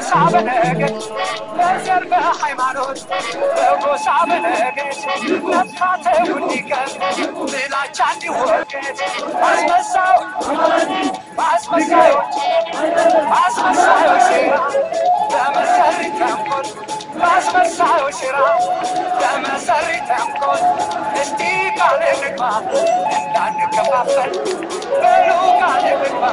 በጎሳ በነገድ በዘር በሃይማኖት በጎሳ በነገድ መፋተው እንዲቀር ጥላቻ እንዲወገድ አስመሳዮች በአስመሳዮች በአስመሳዮች ሴራ በመሰሪ ተንኮል በአስመሳዮች ሴራ በመሰሪ ተንኮል እስቲ ቃል እንግባ እንዳንከፋፈል በሉ ቃል እንግባ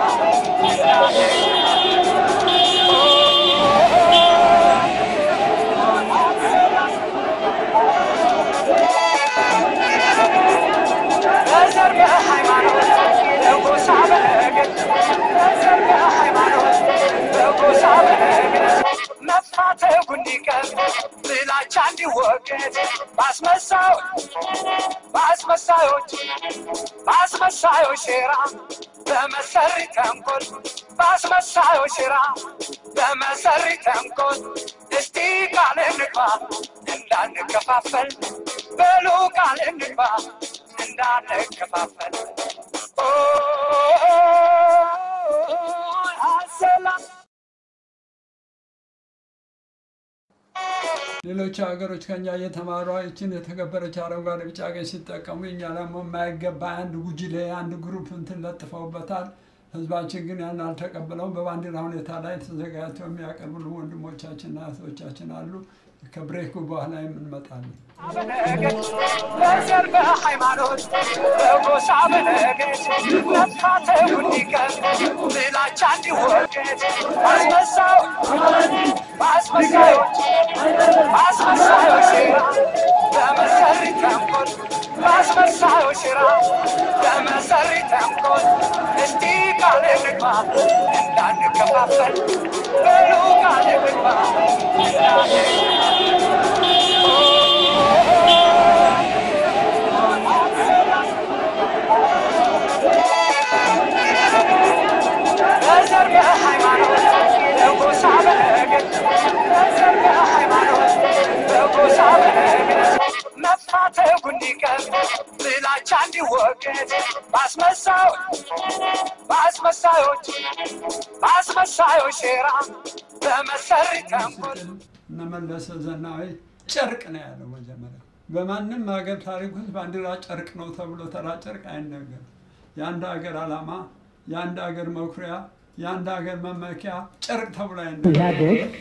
በዘር በሃይማኖት በጎሳ በነገድ በዘር በሃይማኖት በጎሳ በነገድ መፋተጉ እንዲቀር ጥላቻ እንዲወገድ በአስመሳዮች በአስመሳዮች በአስመሳዮች ሴራ በመሰሪ ተንኮል በአስመሳዮች ሴራ በመሰሪ ተንኮል እስቲ ቃል እንግባ እንዳንከፋፈል በሉ ቃል እንግባ እንዳንከፋፈል ኦ አሰላም ሌሎች ሀገሮች ከኛ እየተማሩ ይችን የተከበረች አረንጓዴ ቢጫ ቀይ ሲጠቀሙ እኛ ደግሞ የማይገባ አንድ ጉጅሌ አንድ ግሩፕ እንትን ለጥፈውበታል። ህዝባችን ግን ያን አልተቀበለውም። በባንዲራ ሁኔታ ላይ ተዘጋጅተው የሚያቀርቡልን ወንድሞቻችንና እህቶቻችን አሉ። ከብሬኩ በኋላ የምንመጣለን። በነገድ በዘር በሃይማኖት በጎሳ በነገድ መፋተው እንዲቀር ጥላቻ እንዲወገድ አስመሳዮች በአስመሳዮች በአስመሳዮች ሴራ በመሰሪ ተንኮል በአስመሳዮች ሴራ በመሰሪ ተንኮል እስቲ ቃል እንግባ እንዳንከፋፈል በሉ ቃል እንግባ በዘር በሃይማኖት በጎሳ በነገድ በዘር በሃይማኖት በጎሳ በነገድ መፋተጉ እንዲቀር ጥላቻ እንዲወገድ በአስመሳዮች በአስመሳዮች በአስመሳዮች ሴራ በመሰሪ ተንኮል እነ መለሰ ዜናዊ ጨርቅ ነው ያለው መጀመሪያ። በማንም ሀገር ታሪክ ውስጥ ባንዲራ ጨርቅ ነው ተብሎ ተራ ጨርቅ አይነገርም። የአንድ ሀገር ዓላማ፣ የአንድ ሀገር መኩሪያ፣ የአንድ ሀገር መመኪያ ጨርቅ ተብሎ አይነገርም። ኢህአዴግ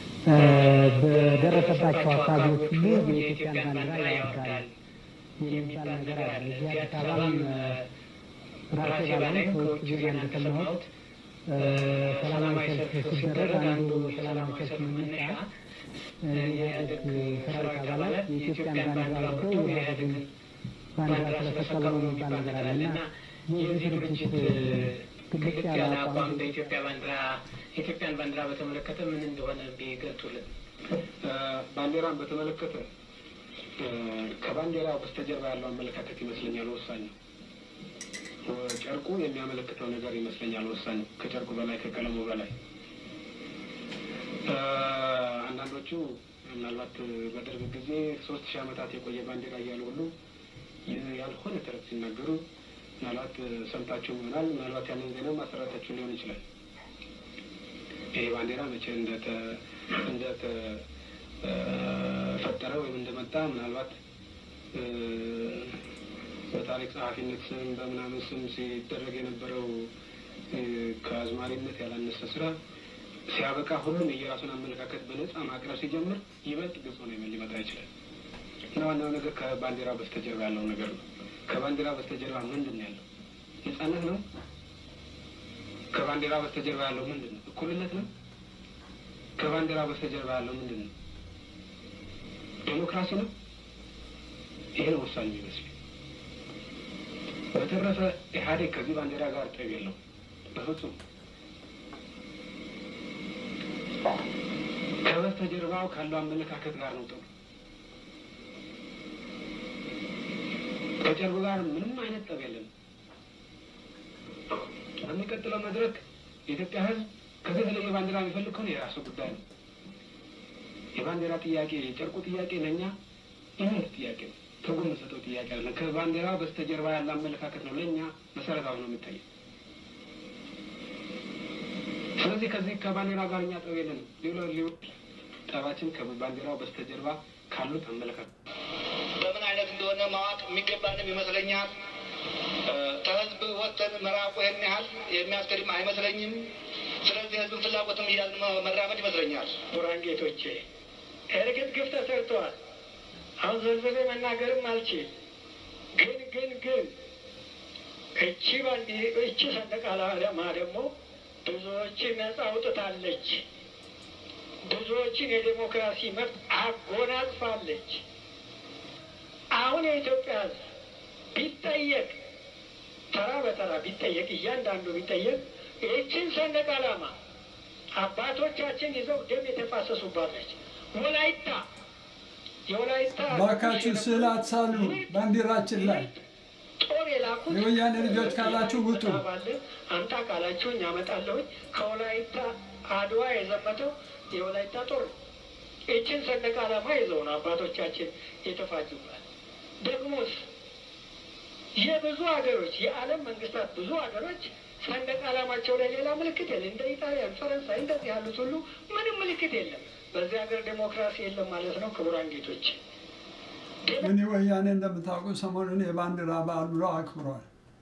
በደረሰባቸው አካባቢዎች ሁሉ የኢትዮጵያን ባንዲራ ያወርዳል የሚባል ነገር አለ። እዚህ አዲስ አበባም ራሴ ባላይ ከውጭ ዜና እንደሰማሁት ሰላማዊ ሰልፍ ሲደረግ አንዱ ሰላማዊ ሰልፍ መነሻ የኢህአዴግ ሰራዊት አባላት የኢትዮጵያን ባንዲራ ወርደው የኢህአዴግን ባንዲራ ስለሰቀሉ ነው የሚባል ነገር አለ እና የዚህ ድርጅት ግልጽ ያለ አቋም በኢትዮጵያ ባንዲራ የኢትዮጵያን ባንዲራ በተመለከተ ምን እንደሆነ ቢገልጡልን። ባንዲራን በተመለከተ ከባንዲራ በስተጀርባ ያለው አመለካከት ይመስለኛል ወሳኝ ነው። ጨርቁ የሚያመለክተው ነገር ይመስለኛል ወሳኝ ከጨርቁ በላይ ከቀለሙ በላይ አንዳንዶቹ ምናልባት በደርግ ጊዜ ሶስት ሺህ ዓመታት የቆየ ባንዲራ እያሉ ሁሉ ያልሆነ ተረት ሲናገሩ ምናልባት ሰምታችሁ ይሆናል። ምናልባት ያንን ዜና ማሰራታችሁ ሊሆን ይችላል። ይሄ ባንዲራ መቼ እንደተፈጠረ ወይም እንደመጣ ምናልባት በታሪክ ጸሐፊነት ስም በምናምን ስም ሲደረግ የነበረው ከአዝማሪነት ያላነሰ ስራ ሲያበቃ ሁሉም የየራሱን አመለካከት በነጻ ማቅረብ ሲጀምር ይበልጥ ግልጽ ሆኖ ሊመጣ ይችላል እና ዋናው ነገር ከባንዲራ በስተጀርባ ያለው ነገር ነው። ከባንዲራ በስተጀርባ ምንድን ነው ያለው? ነጻነት ነው? ከባንዲራ በስተጀርባ ያለው ምንድን ነው? እኩልነት ነው? ከባንዲራ በስተጀርባ ያለው ምንድን ነው? ዴሞክራሲ ነው? ይሄ ነው ወሳኝ የሚመስለኝ። በተረፈ ኢህአዴግ ከዚህ ባንዲራ ጋር ጠብ የለው በፍጹም። ከበስተጀርባው ካለው አመለካከት ጋር ነው ጠቡ። ከጨርቁ ጋር ምንም አይነት ጠብ የለም። በሚቀጥለው መድረክ የኢትዮጵያ ሕዝብ ከዚህ የተለየ ባንዲራ የሚፈልግ ከሆነ የራሱ ጉዳይ ነው። የባንዲራ ጥያቄ የጨርቁ ጥያቄ ለእኛ ይህ ጥያቄ ነው። ትርጉም የምንሰጠው ጥያቄ አለ። ከባንዲራ በስተጀርባ ያለ አመለካከት ነው ለእኛ መሰረታዊ ነው የሚታየው። ስለዚህ ከዚህ ከባንዲራ ጋር እኛ ጠብ የለንም። ሌሎ ሌሎ ጠባችን ከባንዲራው በስተጀርባ ካሉት አመለካከት በምን አይነት እንደሆነ ማወቅ የሚገባንም ይመስለኛል። ከህዝብ ወጥተን መራቁ ይህን ያህል የሚያስገድም አይመስለኝም። ስለዚህ ህዝብን ፍላጎትም እያልን መራመድ ይመስለኛል። ቡራን ጌቶቼ እርግጥ ግፍ ተሰርተዋል። አሁን ዘርዝሬ መናገርም አልችል። ግን ግን ግን እቺ ባንዲ እቺ ሰንደቅ ዓላማ ደግሞ ብዙዎችን ነጻ አውጥታለች። ብዙዎችን የዴሞክራሲ መብት አጎናጽፋለች። አሁን የኢትዮጵያ ህዝብ ቢጠየቅ ተራ በተራ ቢጠየቅ እያንዳንዱ ቢጠየቅ ይህችን ሰንደቅ ዓላማ አባቶቻችን ይዘው ደም የተፋሰሱባት ነች። ወላይታ የወላይታ ባካችሁ ስዕል አትሳሉ ባንዲራችን ላይ ጦር የላኩት የወያኔ ልጆች ካላችሁ ውጡ። ባለ አምጣ ካላችሁኝ አመጣለሁኝ። ከወላይታ አድዋ የዘመተው የወላይታ ጦር ነው። ይችን ሰንደቅ ዓላማ ይዘው ነው አባቶቻችን የተፋጁባት። ደግሞስ የብዙ ሀገሮች የዓለም መንግስታት ብዙ ሀገሮች ሰንደቅ ዓላማቸው ላይ ሌላ ምልክት የለም። እንደ ኢጣሊያን፣ ፈረንሳይ እንደዚህ ያሉት ሁሉ ምንም ምልክት የለም። በዚህ ሀገር ዴሞክራሲ የለም ማለት ነው። ክቡራን ጌቶች እኔ ወያኔ እንደምታውቁ ሰሞኑን የባንዲራ በዓል ብሎ አክብሯል።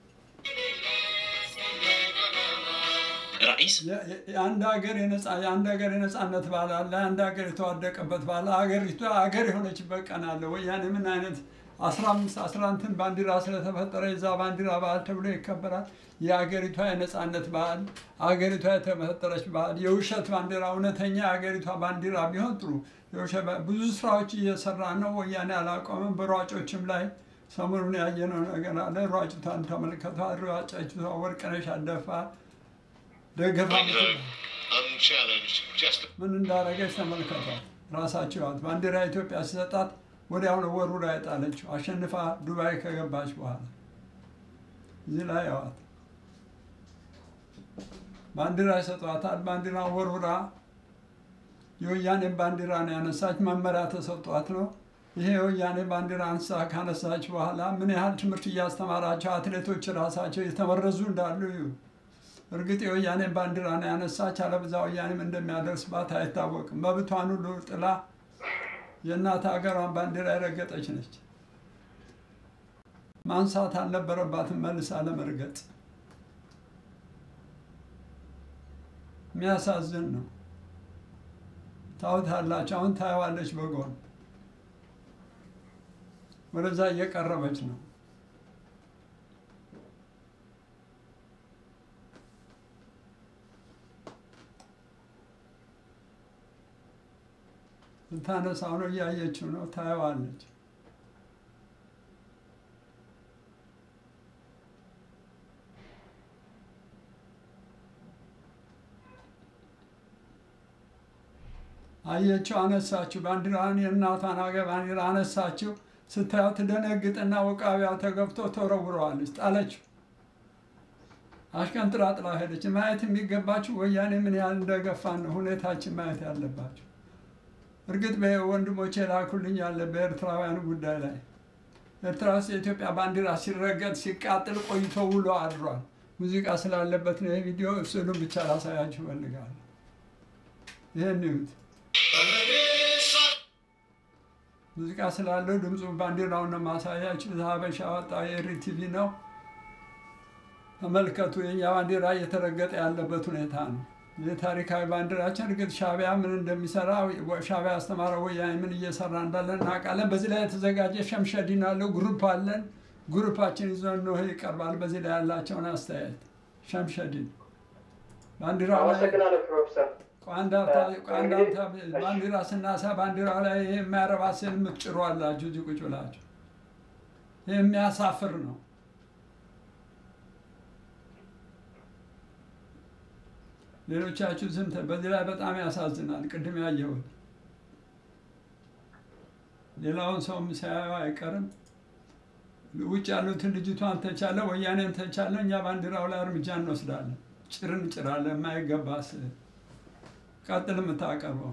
ራኢስ የ- የ- የአንድ ሀገር የነጻ የአንድ ሀገር የነጻነት በዓል አለ። አንድ ሀገር የተዋደቀበት በዓል ሀገሪቷ ሀገር የሆነችበት ቀን አለ። ወያኔ ምን አይነት አስራ አምስት አስራ እንትን ባንዲራ ስለተፈጠረ የዛ ባንዲራ በዓል ተብሎ ይከበራል። የሀገሪቷ የነጻነት በዓል ሀገሪቷ የተፈጠረች በዓል የውሸት ባንዲራ እውነተኛ የሀገሪቷ ባንዲራ ቢሆን ጥሩ። የውሸት ባ- ብዙ ስራዎች እየሰራ ነው። ወያኔ አላቆመም። በሯጮችም ላይ ሰሞኑን ያየነው ነገር አለ። ሯጭቷን ተመልከቷል። ሯጫችቷ ወርቅነሽ አደፋ ደገፋ ምትል unchallenged, just ምን እንዳደረገች ተመልከቷል። ራሳቸው ያት ባንዲራ ኢትዮጵያ ሲሰጣት ወዲያውኑ ወሩ ላይ ጣለችው። አሸንፋ ዱባይ ከገባች በኋላ እዚህ ላይ ያዋት ባንዲራ ይሰጧታል። ባንዲራ ወርውራ የወያኔን ባንዲራ ነው ያነሳች። መመሪያ ተሰጧት ነው። ይሄ የወያኔ ባንዲራ አንሳ ካነሳች በኋላ ምን ያህል ትምህርት እያስተማራቸው አትሌቶች ራሳቸው የተመረዙ እንዳሉ እዩ። እርግጥ የወያኔን ባንዲራ ነው ያነሳች። አለበዛ ወያኔም እንደሚያደርስባት አይታወቅም። መብቷን ሁሉ ጥላ የእናት ሀገሯን ባንዲራ የረገጠች ነች። ማንሳት አልነበረባትም መልሳ ለመርገጥ። የሚያሳዝን ነው። ታውታላችሁ። አሁን ታየዋለች በጎን ወደዛ እየቀረበች ነው። ልታነሳው ነው፣ እያየችው ነው፣ ታየዋለች። አየችው፣ አነሳችው። ባንዲራን የእናቷን ሀገር ባንዲራ አነሳችው። ስታየው ትደነግጥና ውቃቢያ ተገብቶ ተወረውረዋለች፣ ጣለችው። አሽቀንጥራ ጥላ ሄደች። ማየት የሚገባችሁ ወያኔ ምን ያህል እንደገፋን ነው ሁኔታችን ማየት ያለባችሁ። እርግጥ በወንድሞቼ ላኩልኝ ያለ በኤርትራውያኑ ጉዳይ ላይ ኤርትራ ውስጥ የኢትዮጵያ ባንዲራ ሲረገጥ ሲቃጥል ቆይቶ ውሎ አድሯል። ሙዚቃ ስላለበት ነው የቪዲዮ ስዕሉን ብቻ ላሳያችሁ እፈልጋለሁ። ይህን ይዩት። ሙዚቃ ስላለው ድምፁ ባንዲራውን ነው ማሳያችሁ። ሀበሻ ወጣው የሪ ቲቪ ነው። ተመልከቱ። የኛ ባንዲራ እየተረገጠ ያለበት ሁኔታ ነው። የታሪካዊ ባንዲራችን እርግጥ ሻቢያ ምን እንደሚሰራ ሻቢያ ያስተማረው ወያኔ ምን እየሰራ እንዳለን እናውቃለን። በዚህ ላይ የተዘጋጀ ሸምሸዲን አለው ግሩፕ አለን። ግሩፓችን ይዞ ነው ይቀርባል። በዚህ ላይ ያላቸውን አስተያየት ሸምሸዲን ባንዲራ ላይ አመሰግናለሁ ፕሮፌሰር። ቋንዳንታ ባንዲራ ስናሳ ባንዲራ ላይ ይሄ የማያረባ ስል የምትጭሩ አላችሁ እዚህ ቁጭ ብላችሁ። ይህ የሚያሳፍር ነው። ሌሎቻችሁ ዝም ተ- በዚህ ላይ በጣም ያሳዝናል። ቅድም ያየሁት ሌላውን ሰውም ሳያየው አይቀርም። ውጭ ያሉትን ልጅቷን ተቻለ፣ ወያኔን ተቻለ፣ እኛ ባንዲራው ላይ እርምጃ እንወስዳለን። ጭር እንጭራለን። የማይገባ ስዕል ቀጥል የምታቀርበው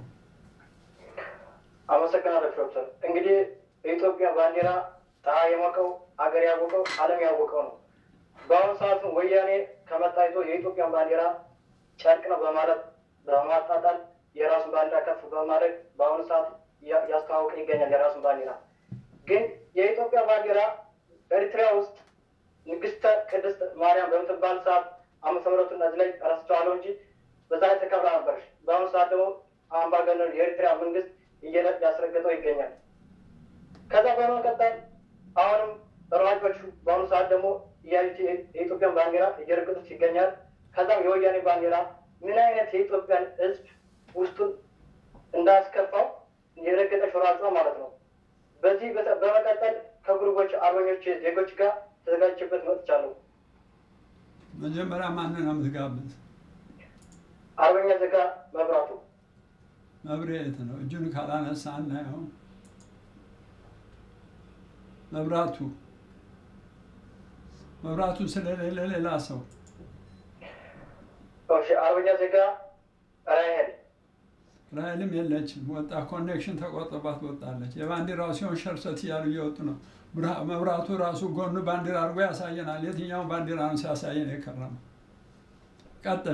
አመሰግናለሁ ፕሮፌሰር። እንግዲህ የኢትዮጵያ ባንዲራ ፀሐይ የሞቀው አገር ያወቀው ዓለም ያወቀው ነው። በአሁኑ ሰዓት ወያኔ ከመጣ ይዞ የኢትዮጵያን ባንዲራ ጨርቅ ነው በማለት በማጣጣል የራሱን ባንዲራ ከፍ በማድረግ በአሁኑ ሰዓት እያ- እያስተዋወቀ ይገኛል የራሱን ባንዲራ። ግን የኢትዮጵያ ባንዲራ ኤርትራ ውስጥ ንግስተ ቅድስት ማርያም በምትባል ሰዓት ዓመተ ምሕረቱን እነዚህ ላይ ረስቸዋለሁ እንጂ በዛ ላይ ተከብራ ነበረች። በአሁኑ ሰዓት ደግሞ አምባገነኑ የኤርትራ መንግስት እየለ- ያስረገጠው ይገኛል። ከዛ በመቀጠል አሁንም ሯጮቹ በአሁኑ ሰዓት ደግሞ እያዩት የኢትዮጵያን ባንዲራ እየረገጡት ይገኛል። ከዛም የወያኔ ባንዲራ ምን አይነት የኢትዮጵያን ሕዝብ ውስጡን እንዳስከፋው የረገጠች ሯጯ ማለት ነው። በዚህ በተ- በመቀጠል ከጉርቦች አርበኞች ዜጎች ጋር ተዘጋጅቼበት መጥቻለሁ። መጀመሪያ ማንን ነው የምትጋብዝ? አርበኛ ዘጋ መብራቱ መብሬት ነው። እጁን ካላነሳ አናየውም። መብራቱ መብራቱ ስለሌለ ሌላ ሰው እሺ፣ አርበኛ ዘጋ ራሄል ራይልም የለችም። ወጣ ኮኔክሽን ተቆርጦባት ወጣለች። የባንዲራው ሲሆን ሸርሰት እያሉ እየወጡ ነው። ብርሃ- መብራቱ ራሱ ጎኑ ባንዲራ አድርጎ ያሳየናል። የትኛውን ባንዲራ ነው ሲያሳየን የከረመው? ቀጥል።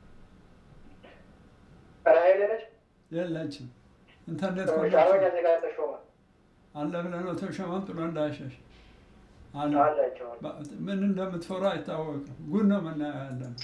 ራሄል ነች። የለችም። ኢንተርኔት እሺ፣ አርበኛ ኮኔክሽን ዘጋ ተሾመ አለ ብለህ ነው ተሾመን ጥሎ እንዳይሸሽ አለ። አላቸው። ባ- ምን እንደምትፈሩ አይታወቅም። ጉድ ነው የምናየው ያለ ነው።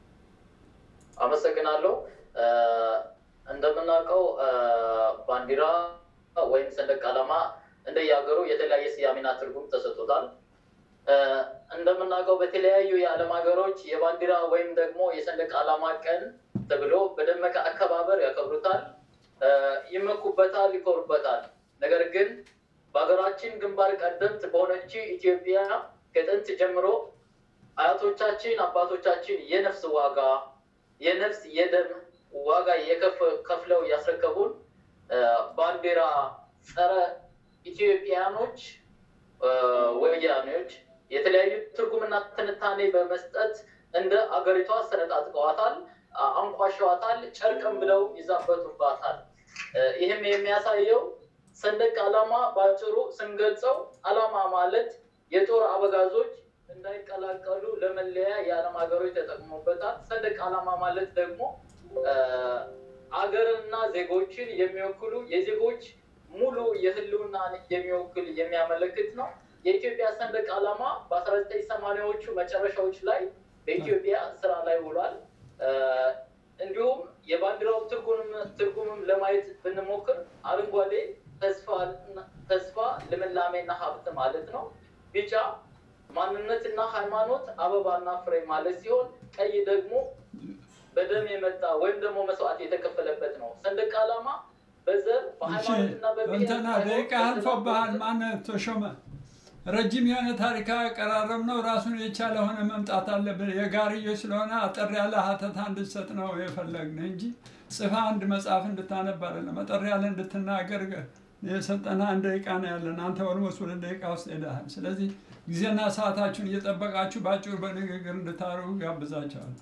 አመሰግናለሁ። እ፣ እንደምናውቀው እ፣ ባንዲራ ወይም ሰንደቅ ዓላማ እንደየሀገሩ የተለያየ ስያሜና ትርጉም ተሰጥቶታል። እ፣ እንደምናውቀው በተለያዩ የዓለም ሀገሮች የባንዲራ ወይም ደግሞ የሰንደቅ ዓላማ ቀን ተብሎ በደመቀ አከባበር ያከብሩታል፣ እ፣ ይመኩበታል፣ ይኮሩበታል። ነገር ግን በሀገራችን ግንባር ቀደምት በሆነች ኢትዮጵያ ከጥንት ጀምሮ አያቶቻችን አባቶቻችን የነፍስ ዋጋ የነፍስ የደም ዋጋ የከፍ- ከፍለው ያስረከቡን እ፣ ባንዲራ ጸረ ኢትዮጵያኖች እ፣ ወያኔዎች የተለያዩ ትርጉምና ትንታኔ በመስጠት እንደ አገሪቷ ሰነጣጥቀዋታል፣ አ- አንቋሸዋታል፣ ጨርቅም ብለው ይዛበቱባታል። እ፣ ይህም የሚያሳየው ሰንደቅ ዓላማ በአጭሩ ስንገልጸው ዓላማ ማለት የጦር አበጋዞች እንዳይቀላቀሉ ለመለያ የዓለም ሀገሮች ተጠቅሞበታል። ሰንደቅ ዓላማ ማለት ደግሞ እ፣ አገርና ዜጎችን የሚወክሉ የዜጎች ሙሉ የህልውና የሚወክል የሚያመለክት ነው። የኢትዮጵያ ሰንደቅ ዓላማ በአስራ ዘጠኝ ሰማንያዎቹ መጨረሻዎች ላይ በኢትዮጵያ ስራ ላይ ውሏል። እ፣ እንዲሁም የባንዲራው ትርጉም ትርጉምም ለማየት ብንሞክር አረንጓዴ ተስፋ ተስፋ ልምላሜና ሀብት ማለት ነው። ቢጫ ማንነትና ሃይማኖት አበባና ፍሬ ማለት ሲሆን ቀይ ደግሞ በደም የመጣ ወይም ደግሞ መስዋዕት የተከፈለበት ነው። ሰንደቅ ዓላማ በዘር እሺ በሃይማኖትና በብሔር እንትና ሳይሆን ደቂቃ አልፎብሃል። በዘር ማነህ ተሾመ? ረጅም የሆነ ታሪካዊ አቀራረብ ነው። ራሱን የቻለ ሆነ መምጣት አለብን። የጋርዮሽ ስለሆነ አጠር ያለ ሀተታ እንድትሰጥ ነው የፈለግን እንጂ ጽፋ አንድ መጽሐፍ እንድታነብ አይደለም። አጠር ያለ እንድትናገር የሰጠና አንድ ደቂቃ ነው ያለን። አንተ ኦልሞስት ሁለት ደቂቃ ውስጥ ሄደሃል። ስለዚህ ጊዜና ሰዓታችሁን እየጠበቃችሁ በአጭሩ በንግግር እንድታደርጉ ጋብዛቸዋል።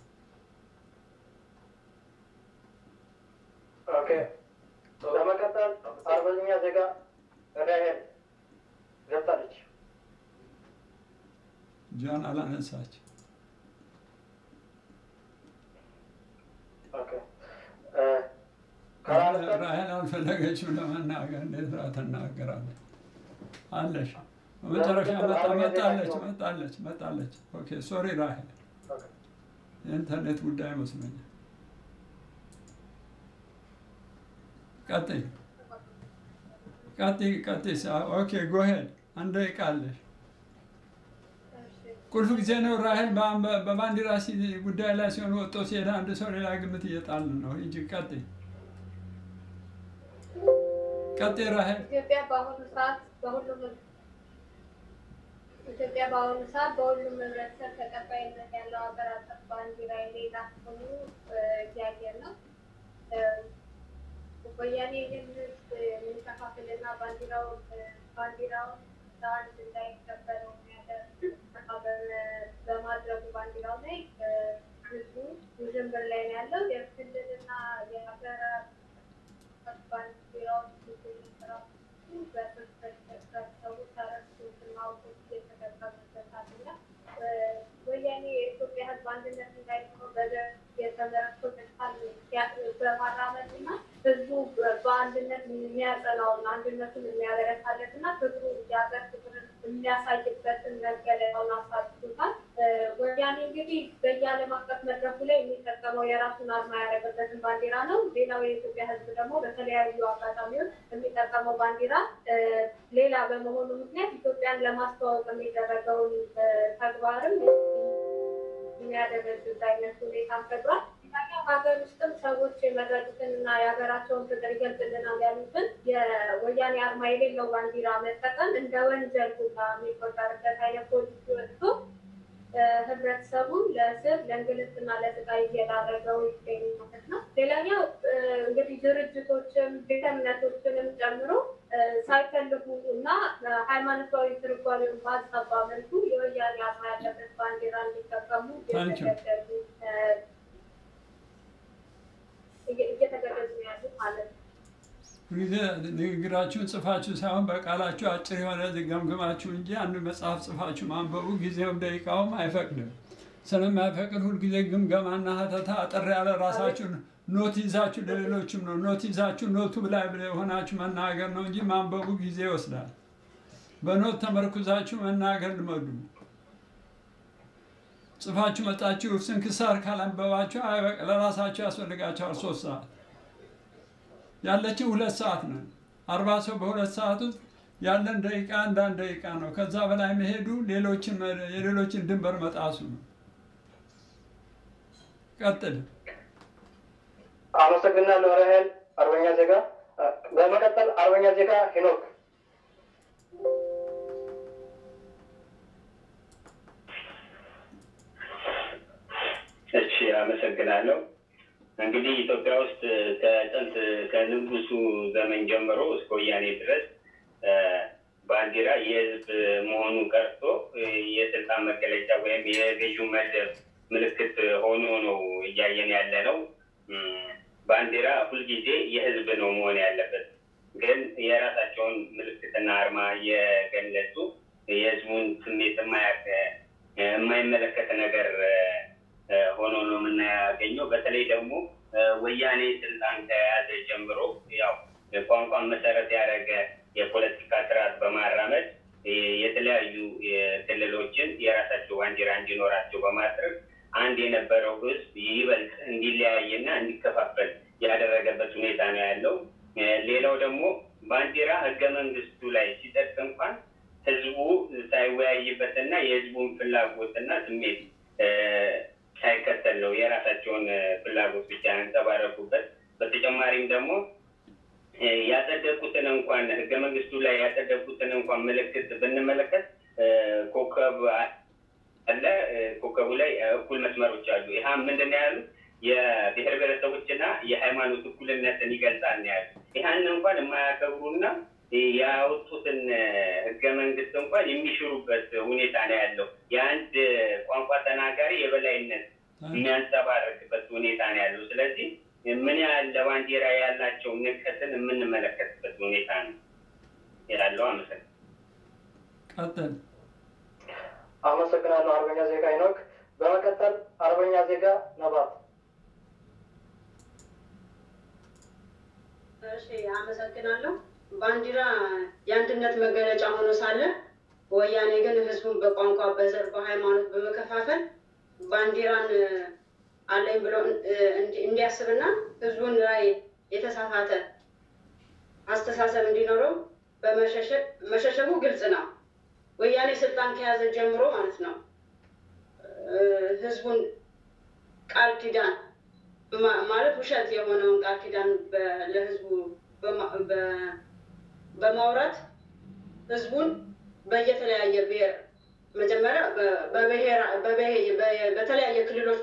ኦኬ። በመቀጠል አርበኛ ዜጋ ራሄል ገብታለች። ጃን አላነሳች። ኦኬ። እ፣ ካላነሳች ራሄል አልፈለገችም ለመናገር። እንዴት ራ ትናገራለች? አለሽ በመጨረሻ መጣ መጣለች መጣለች መጣለች። ኦኬ ሶሪ ራሄል፣ ኦኬ። የኢንተርኔት ጉዳይ መስሎኛል። ቀጥይ ቀጥይ ቀጥይ። ሳ- ኦኬ ጎሄድ አንድ ደቂቃ አለሽ። ቁልፍ ጊዜ ነው ራሄል። በ- በ- በባንዲራ ሲ- ጉዳይ ላይ ሲሆን ወጥቶ ሲሄድ አንድ ሰው ሌላ ግምት እየጣልን ነው። ሂጂ ቀጥይ ቀጥይ ራሄል። ኢትዮጵያ በአሁኑ ሰዓት በሁሉም ኢትዮጵያ በአሁኑ ሰዓት በሁሉም ህብረተሰብ ተቀባይነት ያለው ሀገር አቀፍ ባንዲራ የሌላት ሆኑ እያየን ነው። እ፣ ወያኔ ይህን ህዝብ የሚከፋፍልና ባንዲራው ባንዲራውን ለአንድ እንዳይከበር የሚያደርግ በ- በማድረጉ ባንዲራው ላይ እ፣ ህዝቡ ውዥንብር ላይ ነው ያለው። የክልልና የሀገር ባንዲራዎች ወያኔ የኢትዮጵያ ህዝብ አንድነት እንዳይኖር በዘር የተመረኮዘ ቃል በማራመድ እና ህዝቡ በአንድነት የሚያጸናውን አንድነቱን የሚያበረታለት እና ፍቅሩ የሀገር ፍቅርን የሚያሳይበትን መገለጫውን አሳድቶታል። ወያኔ እንግዲህ በየዓለም አቀፍ መድረኩ ላይ የሚጠቀመው የራሱን አርማ ያደረገበትን ባንዲራ ነው። ሌላው የኢትዮጵያ ህዝብ ደግሞ በተለያዩ አጋጣሚዎች የሚጠቀመው ባንዲራ ሌላ በመሆኑ ምክንያት ኢትዮጵያን ለማስተዋወቅ የሚደረገውን ተግባርም የሚያደረግዝ አይነት ሁኔታ ፈጥሯል። ሀገር ውስጥም ሰዎች የመረጡትን እና የሀገራቸውን ፍቅር ይገልጽልናል ያሉትን የወያኔ አርማ የሌለው ባንዲራ መጠቀም እንደ ወንጀል ሁላ የሚቆጠርበት አይነት ፖሊሲ ወጥቶ ህብረተሰቡን ለእስር ለእንግልትና ለስቃይ እየዳረገው ይገኝ ማለት ነው። ሌላኛው እንግዲህ ድርጅቶችም ቤተ እምነቶችንም ጨምሮ ሳይፈልጉ እና ሃይማኖታዊ ትርጓሜውን ባዛባ መልኩ የወያኔ አርማ ያለበት ባንዲራ እንዲጠቀሙ እየተገደዱ እየተገደዱ ያሉ ማለት ነው። ጊዜ ንግግራችሁን ጽፋችሁ ሳይሆን በቃላችሁ አጭር የሆነ ገምግማችሁ እንጂ አንድ መጽሐፍ ጽፋችሁ ማንበቡ ጊዜውም ደቂቃውም አይፈቅድም። ስለማይፈቅድ ሁልጊዜ ግምገማና ሀተታ አጠር ያለ ራሳችሁን ኖት ይዛችሁ ለሌሎችም ነው ኖት ይዛችሁ ኖቱ ላይ የሆናችሁ መናገር ነው እንጂ ማንበቡ ጊዜ ይወስዳል። በኖት ተመርኩዛችሁ መናገር ልመዱ። ጽፋችሁ መጣችሁ ስንክሳር ካላንበባችሁ አይበቅ ለራሳችሁ ያስፈልጋችኋል ሶስት ሰዓት ያለችን ሁለት ሰዓት ነው። አርባ ሰው በሁለት ሰዓት ውስጥ ያለን ደቂቃ አንዳንድ ደቂቃ ነው። ከዛ በላይ መሄዱ ሌሎችን የሌሎችን ድንበር መጣሱ ነው። ቀጥል። አመሰግናለሁ ራሄል አርበኛ ዜጋ። በመቀጠል አርበኛ ዜጋ ሄኖክ እሺ፣ አመሰግናለሁ። እንግዲህ ኢትዮጵያ ውስጥ ከጥንት ከንጉሱ ዘመን ጀምሮ እስከ ወያኔ ድረስ ባንዲራ የህዝብ መሆኑ ቀርቶ የስልጣን መገለጫ ወይም የገዢው መደብ ምልክት ሆኖ ነው እያየን ያለ ነው። ባንዲራ ሁልጊዜ የህዝብ ነው መሆን ያለበት። ግን የራሳቸውን ምልክትና አርማ የገለጹ የህዝቡን ስሜት የማይመለከት ነገር ሆኖ ነው የምናያገኘው። በተለይ ደግሞ ወያኔ ስልጣን ከያዘ ጀምሮ ያው ቋንቋን መሰረት ያደረገ የፖለቲካ ስርዓት በማራመድ የተለያዩ ክልሎችን የራሳቸው ባንዲራ እንዲኖራቸው በማድረግ አንድ የነበረው ህዝብ ይበልጥ እንዲለያይና እንዲከፋፈል ያደረገበት ሁኔታ ነው ያለው። ሌላው ደግሞ ባንዲራ ህገ መንግስቱ ላይ ሲጠቅ እንኳን ህዝቡ ሳይወያይበትና የህዝቡን ፍላጎትና ስሜት ሳይከተል ነው የራሳቸውን ፍላጎት ብቻ ያንጸባረቁበት። በተጨማሪም ደግሞ ያጸደቁትን እንኳን ህገ መንግስቱ ላይ ያጸደቁትን እንኳን ምልክት ብንመለከት ኮከብ አለ። ኮከቡ ላይ እኩል መስመሮች አሉ። ይህ ምንድን ነው ያሉት? የብሔር ብሔረሰቦችና የሃይማኖት እኩልነትን ይገልጻል ነው ያሉት። ይህን እንኳን የማያከብሩና ያወጡትን ህገ መንግስት እንኳን የሚሽሩበት ሁኔታ ነው ያለው። የአንድ ቋንቋ ተናጋሪ የበላይነት የሚያንጸባርቅበት ሁኔታ ነው ያለው። ስለዚህ ምን ያህል ለባንዲራ ያላቸው ንቀትን የምንመለከትበት ሁኔታ ነው ያለው። አመሰግናለሁ። ቀጥል። አመሰግናለሁ አርበኛ ዜጋ ሄኖክ። በመቀጠል አርበኛ ዜጋ ነባት። እሺ፣ አመሰግናለሁ። ባንዲራ የአንድነት መገለጫ ሆኖ ሳለ ወያኔ ግን ህዝቡን በቋንቋ፣ በዘር፣ በሃይማኖት በመከፋፈል ባንዲራን አለኝ ብሎ እንዲያስብና ህዝቡን ላይ የተሳሳተ አስተሳሰብ እንዲኖረው በመሸሸጉ ግልጽ ነው። ወያኔ ስልጣን ከያዘ ጀምሮ ማለት ነው ህዝቡን ቃል ኪዳን ማለት ውሸት የሆነውን ቃል ኪዳን ለህዝቡ በማውራት ህዝቡን በየተለያየ ብሔር መጀመሪያ በተለያየ ክልሎች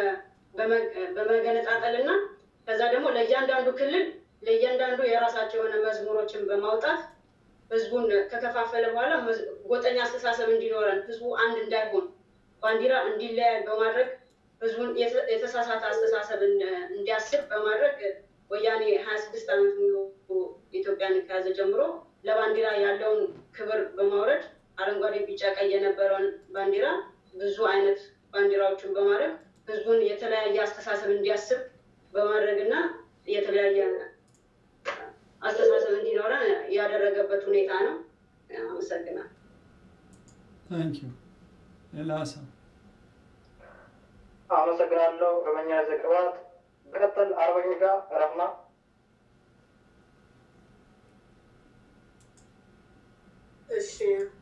በመገነጣጠል እና ከዛ ደግሞ ለእያንዳንዱ ክልል ለእያንዳንዱ የራሳቸው የሆነ መዝሙሮችን በማውጣት ህዝቡን ከከፋፈለ በኋላ ጎጠኛ አስተሳሰብ እንዲኖረን ህዝቡ አንድ እንዳይሆን ባንዲራ እንዲለያይ በማድረግ ህዝቡን የተሳሳተ አስተሳሰብ እንዲያስብ በማድረግ ወያኔ ሀያ ስድስት ዓመት ሙሉ ኢትዮጵያን ከያዘ ጀምሮ ለባንዲራ ያለውን ክብር በማውረድ አረንጓዴ፣ ቢጫ፣ ቀይ የነበረውን ባንዲራ ብዙ አይነት ባንዲራዎችን በማድረግ ህዝቡን የተለያየ አስተሳሰብ ታንክ ዩ ሌላ ሰው አመሰግናለሁ። በመኛ ዘቅባት በቀጠል አርበኛ ጋር ረፍና እሺ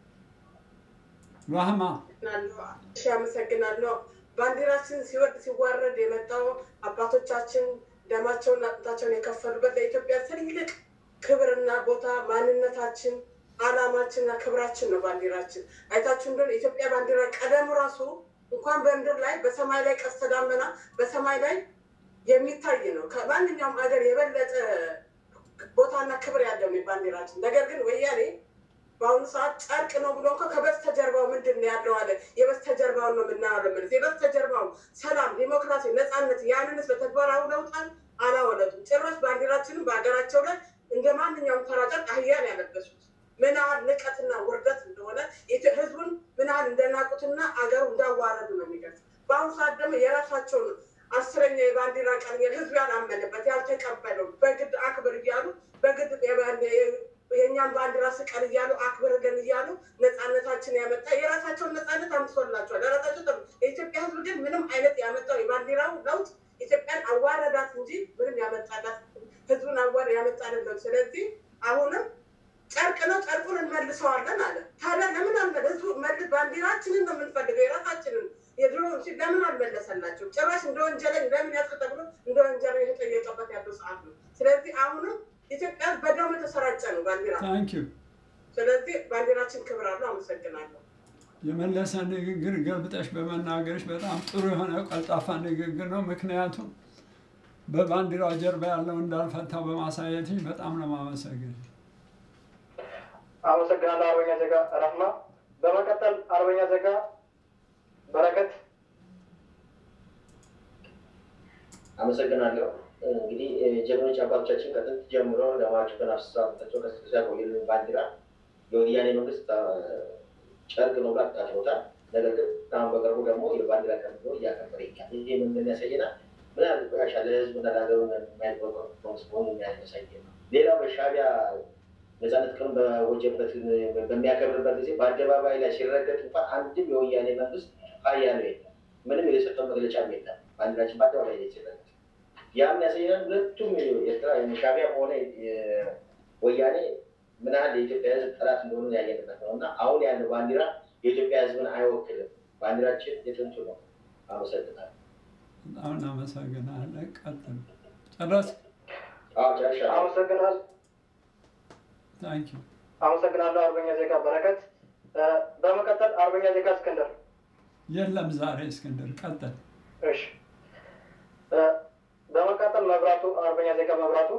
ራህማ እሺ፣ አመሰግናለሁ። ባንዲራችን ሲወርድ ሲዋረድ የመጣው አባቶቻችን ደማቸውን አጥንታቸውን የከፈሉበት ለኢትዮጵያ ትልቅ ክብርና ቦታ ማንነታችን፣ አላማችንና ክብራችን ነው። ባንዲራችን አይታችሁ እንደሆነ የኢትዮጵያ ባንዲራ ቀለሙ ራሱ እንኳን በምድር ላይ በሰማይ ላይ ቀስተ ደመና በሰማይ ላይ የሚታይ ነው። ከማንኛውም ሀገር የበለጠ ቦታና ክብር ያለው ነው ባንዲራችን። ነገር ግን ወያኔ በአሁኑ ሰዓት ጨርቅ ነው ብሎ እንኳ ከበስተጀርባው ምንድን ነው ያለው አለ። የበስተጀርባውን ነው የምናየው። ማለት የበስተጀርባው ሰላም፣ ዲሞክራሲ፣ ነፃነት ያንንስ በተግባር አውለውታል አላወለጡም። ጭራሽ ባንዲራችንም በሀገራቸው ላይ እንደ ማንኛውም ተራ ጨርቅ አህያን ያለበሱት ምን ያህል ንቀትና ውርደት እንደሆነ ህዝቡን ምን ያህል እንደናቁትና አገሩ እንዳዋረዱ ነው የሚገልጽ። በአሁኑ ሰዓት ደግሞ የራሳቸውን አስረኛ የባንዲራ ቀን ህዝብ ያላመነበት ያልተቀበለው በግድ አክብር እያሉ በግድ የእኛም ባንዲራ ስቀል እያሉ አክብርልን እያሉ ነፃነታችን ያመጣ የራሳቸውን ነፃነት አምጥቶላቸዋል። ለራሳቸው ጠ የኢትዮጵያ ህዝብ ግን ምንም አይነት ያመጣው የባንዲራው ለውጥ ኢትዮጵያን አዋረዳት እንጂ ምንም ያመጣላት ህዝቡን አዋር ያመጣልን ለውጥ። ስለዚህ አሁንም ጨርቅ ነው፣ ጨርቁን እንመልሰዋለን አለ። ታዲያ ለምን አልመለ ህዝቡ መልስ ባንዲራችንን ነው የምንፈልገው የራሳችንን የድሮ ሲል ለምን አልመለሰላቸው? ጭራሽ እንደ ወንጀለኝ ለምን ያስቅ ተብሎ እንደ ወንጀለኝ የተጠየቀበት ያለው ሰዓት ነው። ስለዚህ አሁንም ኢትዮጵያ በደም የተሰራጨ ነው ባንዲራ። ታንክ ዩ ስለዚህ ባንዲራችን ክብር አለው። አመሰግናለሁ። የመለሰ ንግግር ገልብጠሽ በመናገርሽ በጣም ጥሩ የሆነ ቀልጣፋ ንግግር ነው። ምክንያቱም በባንዲራው ጀርባ ያለው እንዳልፈታው በማሳየትሽ በጣም ነው የማመሰግን። አመሰግናለሁ አርበኛ ዜጋ ረህማ። በመቀጠል አርበኛ ዜጋ በረከት አመሰግናለሁ። እንግዲህ ጀግኖች አባቶቻችን ከጥንት ጀምሮ ለማቸው ከናፍስሳቸው ከስሳ ቆየልን ባንዲራ የወያኔ መንግስት ጨርቅ ነው ብላ አጣጥሎታል። ነገር ግን አሁን በቅርቡ ደግሞ የባንዲራ ቀን ብሎ እያከበረ ይገኛል። ይህ ምን ያሳየናል? ምን ያህል ቆሻሻ ለህዝብ እና ለሀገሩ የማይቆረቆር መንግስት መሆኑ የሚያሳይ ነው። ሌላው በሻዕቢያ ነፃነት ቀን በወጀበት በሚያከብርበት ጊዜ በአደባባይ ላይ ሲረገጥ እንኳን አንድም የወያኔ መንግስት ሀያ ነው የለም። ምንም የሰጠው መግለጫ የለም። ባንዲራችን በአደባባይ ላይ ሲረገጥ ያም ያሳየናል። ሁለቱም ኤርትራ ሻዕቢያም ሆነ ወያኔ ምን ያህል የኢትዮጵያ ህዝብ ጠላት እንደሆኑ ያየንበት ነው እና አሁን ያለው ባንዲራ የኢትዮጵያ ህዝብን አይወክልም። ባንዲራችን የጥንቱ ነው። አመሰግናለሁ። በጣም እናመሰግናለን። ቀጥል። ጨረስ? ጨርሻለሁ። አመሰግናለሁ። ታንክ ዩ አመሰግናለሁ አርበኛ ዜጋ በረከት። በመቀጠል አርበኛ ዜጋ እስክንድር። የለም ዛሬ እስክንድር ቀጥል። እሺ በመቀጠል መብራቱ አርበኛ ዜጋ መብራቱ።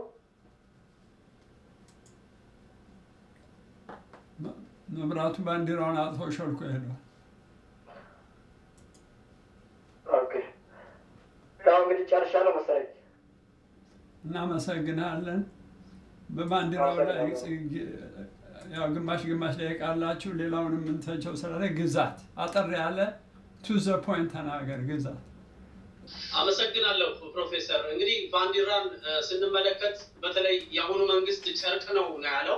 መብራቱ ባንዲራውን አጥፎ ሾልኮ ሄዷል። ኦኬ ያው እንግዲህ ጨርሻለሁ መሰለኝ። እናመሰግናለን። በባንዲራው ላይ ያው ግማሽ ግማሽ ላይ ቃላችሁ ሌላውን የምንተቸው ስላለ ግዛት አጠር ያለ ቱ ዘ ፖይንት ተናገር ግዛት። አመሰግናለሁ ፕሮፌሰር። እንግዲህ ባንዲራን ስንመለከት በተለይ የአሁኑ መንግስት ጨርቅ ነው ነው ያለው።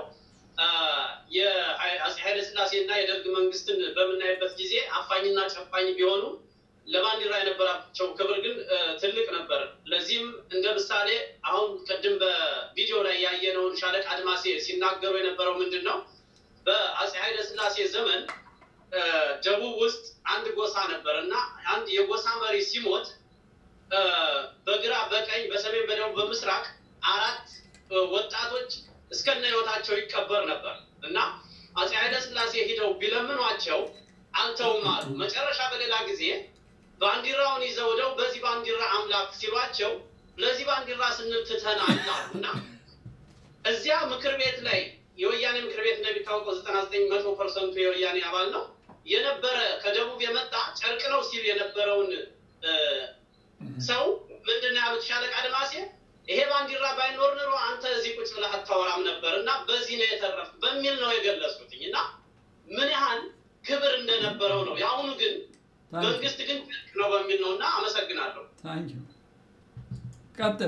የአፄ ኃይለስላሴ እና የደርግ መንግስትን በምናይበት ጊዜ አፋኝና ጨፋኝ ቢሆኑ ለባንዲራ የነበራቸው ክብር ግን ትልቅ ነበር። ለዚህም እንደ ምሳሌ አሁን ቅድም በቪዲዮ ላይ ያየነውን ሻለቃ አድማሴ ሲናገሩ የነበረው ምንድን ነው? በአፄ ኃይለስላሴ ዘመን ደቡብ ውስጥ አንድ ጎሳ ነበር እና አንድ የጎሳ መሪ ሲሞት በግራ በቀኝ በሰሜን በደቡብ በምስራቅ አራት ወጣቶች እስከነ ህይወታቸው ይቀበር ነበር እና አፄ ኃይለስላሴ ሂደው ቢለምኗቸው አልተውም አሉ። መጨረሻ በሌላ ጊዜ ባንዲራውን ይዘው ደው በዚህ ባንዲራ አምላክ ሲሏቸው ለዚህ ባንዲራ ስንል ትተናል አሉ እና እዚያ ምክር ቤት ላይ የወያኔ ምክር ቤት እንደሚታወቀው ዘጠና ዘጠኝ መቶ ፐርሰንቱ የወያኔ አባል ነው የነበረ ከደቡብ የመጣ ጨርቅ ነው ሲል የነበረውን ሰው ምንድን ነው ያሉት ሻለቃ አድማሴ ይሄ ባንዲራ ባይኖር ኖሮ አንተ እዚህ ቁጭ ብለህ አታወራም ነበር እና በዚህ ነው የተረፍ በሚል ነው የገለጹትኝ እና ምን ያህል ክብር እንደነበረው ነው። የአሁኑ ግን መንግስት ግን ጭርቅ ነው በሚል ነው እና አመሰግናለሁ። ታንክ ዩ ቀጥል።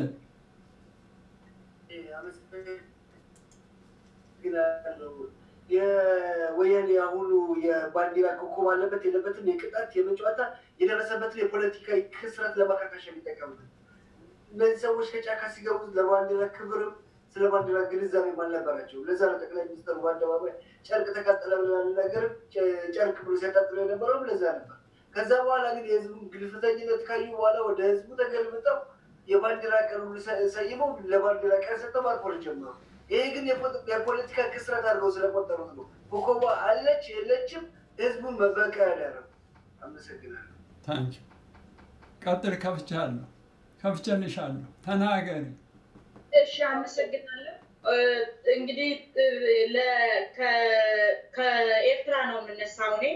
የወያኔ አሁኑ የባንዲራ ኮከብ አለበት የለበትም የቅጣት የመጫወታ የደረሰበትን የፖለቲካዊ ክስረት ለማካካሽ የሚጠቀሙበት እነዚህ ሰዎች ከጫካ ሲገቡ ለባንዲራ ክብርም ስለ ባንዲራ ግንዛቤም አልነበራቸው። ለዛ ነው ጠቅላይ ሚኒስትሩ በአደባባይ ጨርቅ ተቃጠለ ብለን ነገር ጨርቅ ብሎ ሲያጣጥሎ የነበረው ለዛ ነበር። ከዛ በኋላ ግን የህዝቡን ግልፍተኝነት ካዩ በኋላ ወደ ህዝቡ ተገልብጠው የባንዲራ ቀን ሁሉ ሰይመው ለባንዲራ ቀን ሰጥተው ማክበር ጀመሩ። ይሄ ግን የፖለቲካ ክስረት አድርገው ስለቆጠሩት ነው። ኮከቧ አለች የለችም ህዝቡን መበቀያ ያደረጉ። አመሰግናለሁ። ታንኪ ቀጥል። ከፍቻለሁ፣ ከፍቼልሻለሁ። ተናገሪ። እሺ፣ አመሰግናለሁ። እንግዲህ ከኤርትራ ነው የምነሳው እኔ